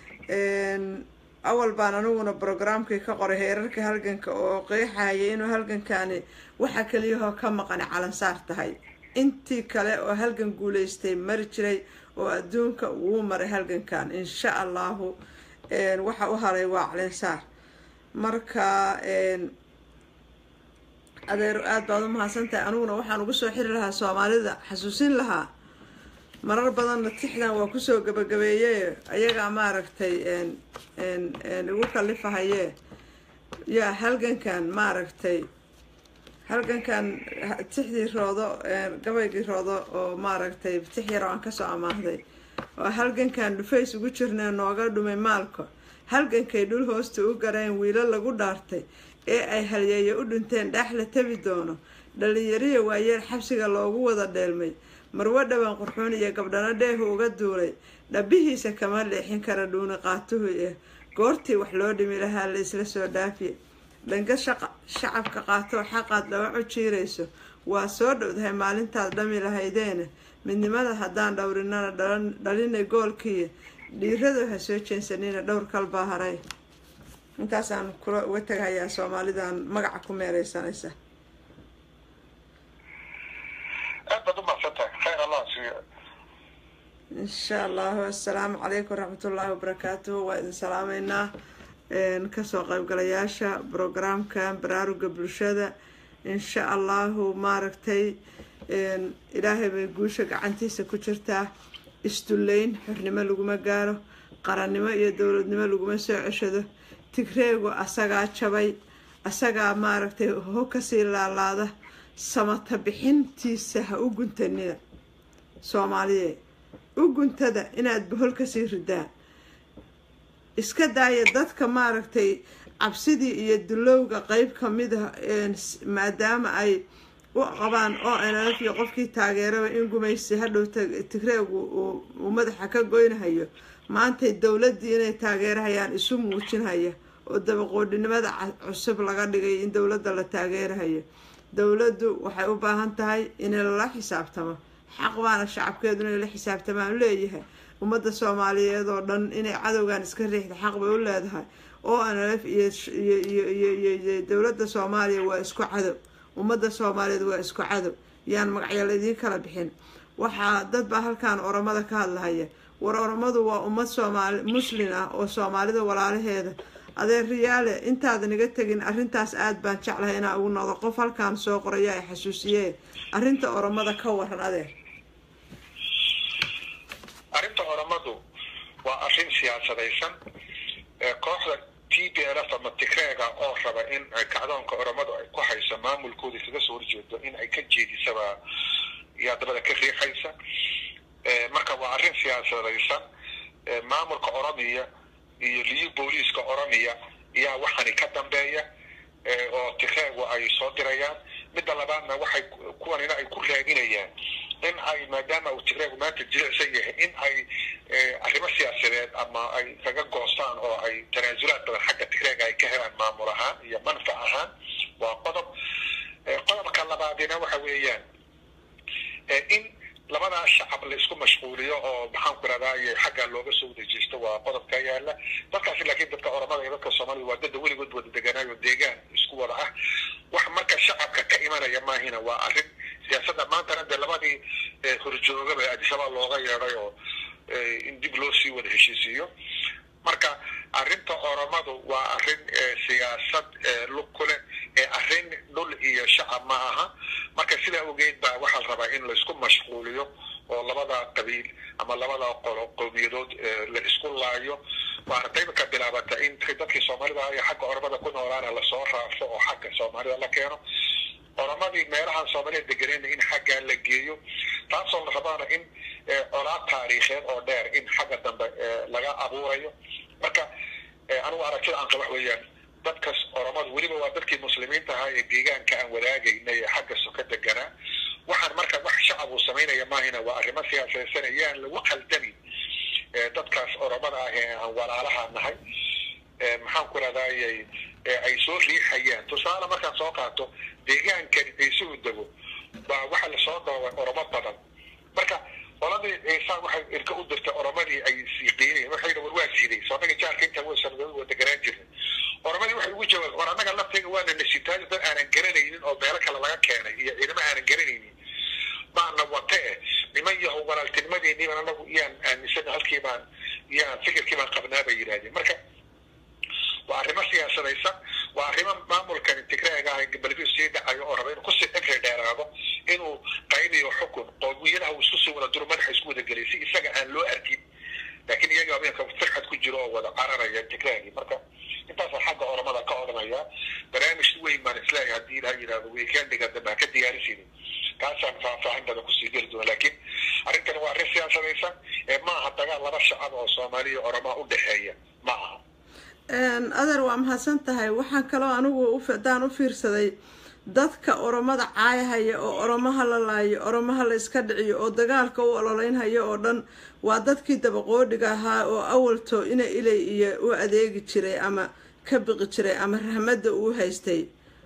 awal baan aniguna brograamkii ka qoray heerarka halganka oo qeexahaya inuu halgankani waxa keliyahoo ka maqani calansaar tahay intii kale oo halgan guuleystay mari jiray oo adduunka wuu maray halgankan insha allahu waxa u haray waa calansaar marka adeer aada baad u mahadsantahay aniguna waxaan ugu soo xiri lahaa soomaalida xasuusin lahaa marar badanna tixdan waa kusoo gabagabeeye ayagaa maaragtay igu kalifahaye yaa halgankan maaragtay halgankan tixdii roodo gabaygii roodo oo maaragtay tix yar oo aan kasoo amaahday oo halgankan dhufays ugu jirnay nooga dhumay maalka halgankay dhul hoosta u gareen wiilo lagu dhaartay ee ay halyeeye u dhinteen dhaax la tabi doono dhalinyariya waayeel xabsiga loogu wada dheelmay marwo dhaban qurxuun iyo gabdhano dheehu uga duulay dhabihiisa kama leexin kara dhuuni qaatuhu eh goortii wax loo dhimi lahaa la isla soo dhaafiye dhanka shacabka qaatoo xaqaad dhawacu jiirayso waa soo dhowdahay maalintaad dhami lahaydeena midnimada haddaan dhowrinana dhalinay goolkiiyo dhiirado ha soo jeensanina dhowr kalbaa haray intaasaan kula uga tagahayaa soomaalidan magaca ku meereysanaysa aad baad u mahadsantahay khayr allah siiyo insha allahu assalaamu calaykum waraxmatullaahi wabarakaatuhu waa idin salaameynaa kasoo qaybgalayaasha brograamkan baraaruga bulshada insha allahu maaragtay ilaahay bay guusha gacantiisa ku jirtaa isdullayn xornimo laguma gaaro qarannimo iyo dowladnimo laguma soo ceshado tigreegu asagaa jabay asagaa maaragtay ho kasii laalaada samata bixintiisa ha u guntanida soomaaliye u guntada inaad bohol kasii ridaan iska daaya dadka maaragtay cabsidii iyo dulowga qeyb ka mid a maadaama ay u qabaan oo nlf iyo qofkii taageeraba in gumaysi hadhow tigreegu uu madaxa ka goynahayo maantay dowladdii inay taageerahayaan isu muujinhaya oo dabaqoodhinimada cusub laga dhigay in dowladda la taageerahayo dowladdu waxay u baahan tahay in lala xisaabtamo xaq baana shacabkeedu inay la xisaabtamaan leeyahay ummadda soomaaliyeed oo dhan inay cadowgan iska riixda xaq bay u leedahay oo nlf iyo dowladda soomaaliya waa isku cadow ummadda soomaaliyeed waa isku cadow yaan magacyal idiin kala bixin waxaa dad baa halkan oromada ka hadlahaya war oromadu waa ummad soomaali muslin ah oo soomaalida walaalaheeda adeer riyaale intaadan iga tegin arrintaas aada baan jeclahay inaa ugu noqdo qof halkaan soo qoraya ay xasuusiyeen arrinta oromada ka waran adeer arrinta oromadu waa arrin siyaasadaysan kooxda t b l f ama tigreega oo raba in kacdoonka oromadu ay ku hayso maamulkooda kaga soo horjeedo in ay ka jeedisaba yaa dabada ka riixaysa marka waa arrin siyaasadaysan maamulka oromiya iyo liyu booliiska oromiya yaa waxani ka dambeeya oo tigreegu ay soo dirayaan midda labaadna waxay kuwanina ay ku raadinayaan in ay maadaama uu tigreegu maanta jilicsan yahay in ay arrimo siyaasadeed ama ay kaga goostaan oo ay tanaasulaad badan xagga tigreega ay ka helaan maamul ahaan iyo manfac ahaan waa qodob qodobka labaadina waxa weeyaan in labadaa shacab la isku mashquuliyo oo maxaan ku irahdaay xagga looga soo wadejisto waa qodobka yaala dadkaasi laakiin dadka oromada iyo dadka soomaalida waa dada weligood wada deganaayo deegaan isku wada ah wax marka shacabka ka imanaya maahina waa arrin siyaasadda maantana dee labadii horjoogaba adisabaa looga yeeday oo in dib loo sii wada heshiisiiyo marka arrinta oromadu waa arrin siyaasad lug ku leh ee arrin dhul iyo shacab ma aha marka sidaa ogeed baa waxaa la rabaa in laisku mashquuliyo oo labada qabiil ama labada qolo qowmiyadood la isku laayo waana qayba ka bilaabata in dadkii soomaalida iyo xagga oromada ku noolaana lasoo raafo oo xagga soomaalida la keeno oromadii meelahan soomaalida deganayna in xaggaa la geeyo taasoo la rabaana in colaad taariikheed oo dheer in xagga dambe laga abuurayo marka anigu aragtida aan qaba wax weeyaan dadkas oromadu weliba waa dadkii muslimiinta ahaa ee deegaanka aan wadaagayna ee xagga soka deganaa waxaan marka wax shacab uu samaynaya maahina waa arrimo siyaasadaysan yaan lagu qaldamin dadkaas oromada ah ee aan walaalaha nahay maxaan ku rahdaayay ay soo riixayaan tusaale markaan soo qaato deegaankani ciisuhu dego baa waxa lasoo dhoobay oromo badan marka qoladii ciisa waxay irka u dirtay oromadii ay siiqiinayeen waxay war waa siday soo anaga jaarka inta wa sanadooda waa deganaan jirnay oromadii waxay ugu jawaab war annaga laftayga waana nasitaayo dad aanan garanaynin oo meelo kale laga keenay iyo ciidamo aanan garanaynin baana wate eh niman yahow walaaltinimadeeniiban anagu iyaan aaminsana halkii baan iyaan fikirkii baan qabnaa bay yidhahdeen marka waa arrimo siyaasadaysan waa arrimo maamulkan tigreega ah galbeed sii dhacayo oo raba inuu kusii dhegri dheeraado inuu qaybiyo xukun qowmiyadaha uu isku sii wada duro madaxa isku wada gelay si isaga aan loo arkin laakiin iyaga habeenka firxad ku jiro oo wada cararaya tigreegii marka intaasaan xagga oromada ka odhanaya barnaamij weyn baan isleeyahay haddii ilaha yidhahdo weekendiga dambe ha ka diyaarisaynin kaasaan faahfaahin badan kusii geli doona laakiin arrintani waa arrin siyaasadaysan ee ma aha dagaal laba shacab oo soomaaliya oromaa u dhexeeya ma aha adeer waa mahadsan tahay waxaan kaloo anigu haddaan u fiirsaday dadka oromada caayahaya oo oromaha la laayo oromaha la iska dhiciyo oo dagaalka u ololeynhaya oo dhan waa dadkii dabaqoodhiga ahaa oo awalto ina ilay iyo u adeegi jiray ama ka biqi jiray ama rahmadda uu haystay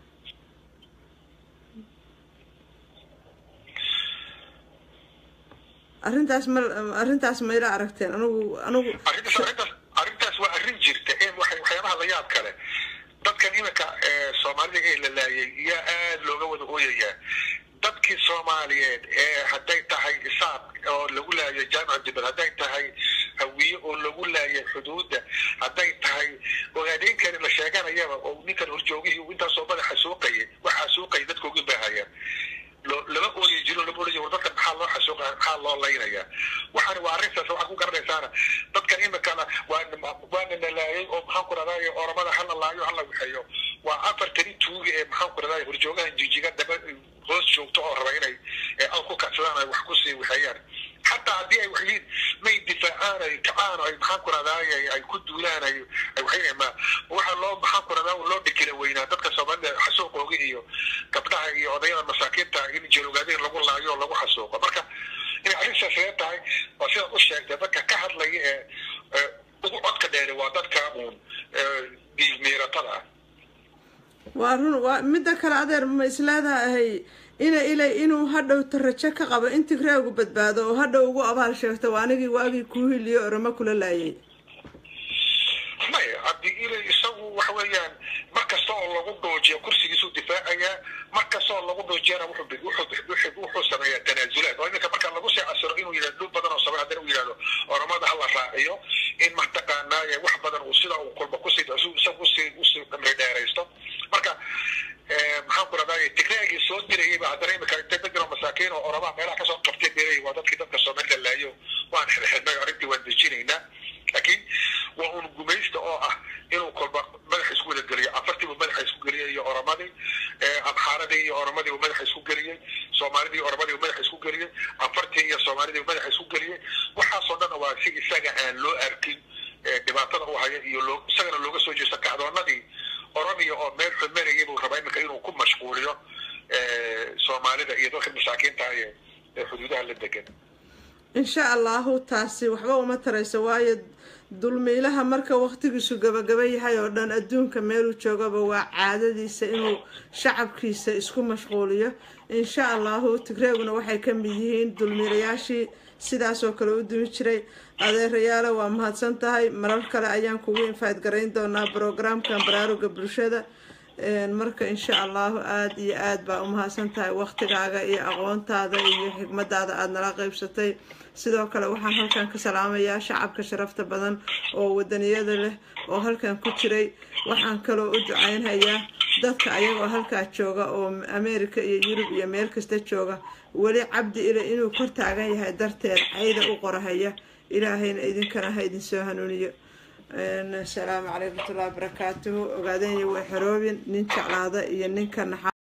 arrintaas ma arrintaas mayla aragteen anigu anigu arrintaas waa arrin jirta waxyaabaha la yaab kale dadkan iminka soomaalida ee la laayay yaa aada looga wada ooyayaa dadkii soomaaliyeed ee hadday tahay isaaq oo lagu laayo jaamica dibad hadday tahay hawiye oo lagu laayay xuduudda hadday tahay ogaadeynkani la sheeganayaba oo ninkan horjoogihii intaasoo madaxa suuqayay waxaa suuqaya dadka uga baahayaan lama ooyi jiro lama odhan war dadkan maxaa loo xasuuqa maxaa loo laynayaa waxaani waa arrintaas waxaad ku garanaysaana dadkan imikana waa waana na laayay oo maxaan ku rahdaay oromada hala laayo hala waxeeyo waa afartani tuuga ee maxaan ku rahdaay horjoogahan jijiga daba hoos joogto oo raba inay al ku kacsadaan ay wax kusii waxeeyaan xataa haddii ay waxyiin may difaacaan ay kacaan ay maxaan ku rahdaay ay ku duulaan ay waxay ma waxa loo maxaan ku radaa loo dhikira weynaa dadka soomaalida xasuuqooga iyo gabdhaha iyo odayada masaakiinta in jeelogaadeen lagu laayo oo lagu xasuuqo marka inay arrintaas reer tahay waa sidaad u sheegtay dadka ka hadlaya ee ugu codka dheeri waa dadka uun dhiigmiiratada ah waa run waa midda kale adeer ma isleedahay ina ilay inuu hadhowta rajo ka qabo in tigreegu badbaado oo hadhow ugu abaal sheegto waa anigii waagii kuu hiliyo oramo kula laayay maya haddii ilay isagu waxa weeyaan mar kasta oo lagu dhoojiyo kursigiisuu difaacayaa mar kasta oo lagu dhoojiyana wuxuu sameeyaa tanaasulaad oo iminka marka lagu sii casiro inuu yidhahdo dhul badan oo samay haddana uu yidhahdo oramada hala raaciyo in mataqaanaa wax badan uu sida uu kulba kusii isagu usii usii dhamri dheeraysto marka maxaan ku radaa tigreegii soo dirayayba haddana imika intay dad jiro masaakiin oo oramaa meelaha kasoo qabtay beerayay waa dadkii dadka soomaalida laayo waan xirxirnay arrintii waan dejinaynaa laakiin waa un gumaysta oo ah inuu kolba madaxa isku wada geliyo afartiibu madaxa isku geliyay iyo oramadii abxaaradii iyo oramadii madaxa isku geliyey soomaalidii iyo oramadii madaxa isku geliyey afartii iyo soomaalidii madaxa isku geliyey waxaasoo dhan waa si isaga aan loo arkin dhibaatada u haya iyo loo isagana looga soo jeesto kacdoonadii oromia oo meel xumarayay buu rabaa iminka inuu ku mashquuliyo soomaalida iyo dadka masaakiinta ee xuduudaha la degan insha allahu taasi waxba uma tarayso waayo dulmiilaha marka waqtigiisu gabagaba yahay oo dhan adduunka meeluu joogaba waa caadadiisa inuu shacabkiisa isku mashquuliyo insha allahu tigreeguna waxay ka mid yihiin dulmiilayaashii sidaas oo kale u dumi jiray adeerayaale waa mahadsan tahay marar kale ayaan kugu infayd garayn doonaa brograamkan baraaruga bulshada marka insha allahu aada iyo aada baa u mahadsan tahay waqtigaaga iyo aqoontaada iyo xigmadaada aada nala qeybsatay sidoo kale waxaan halkan ka salaamayaa shacabka sharafta badan oo wadaniyada leh oo halkan ku jiray waxaan kaloo u ducaynhayaa dadka ayagoo halkaa jooga oo america iyo yurub iyo meel kasta jooga weli cabdi ile inuu kor taagan yahay darteed cayda u qorahaya ilaahayna idinkana ha idinsoo hanuuniyo asalaamu calaykum watullahi wabarakaatuhu ogaadanya way xoroobin nin jeclaada iyo ninka naxa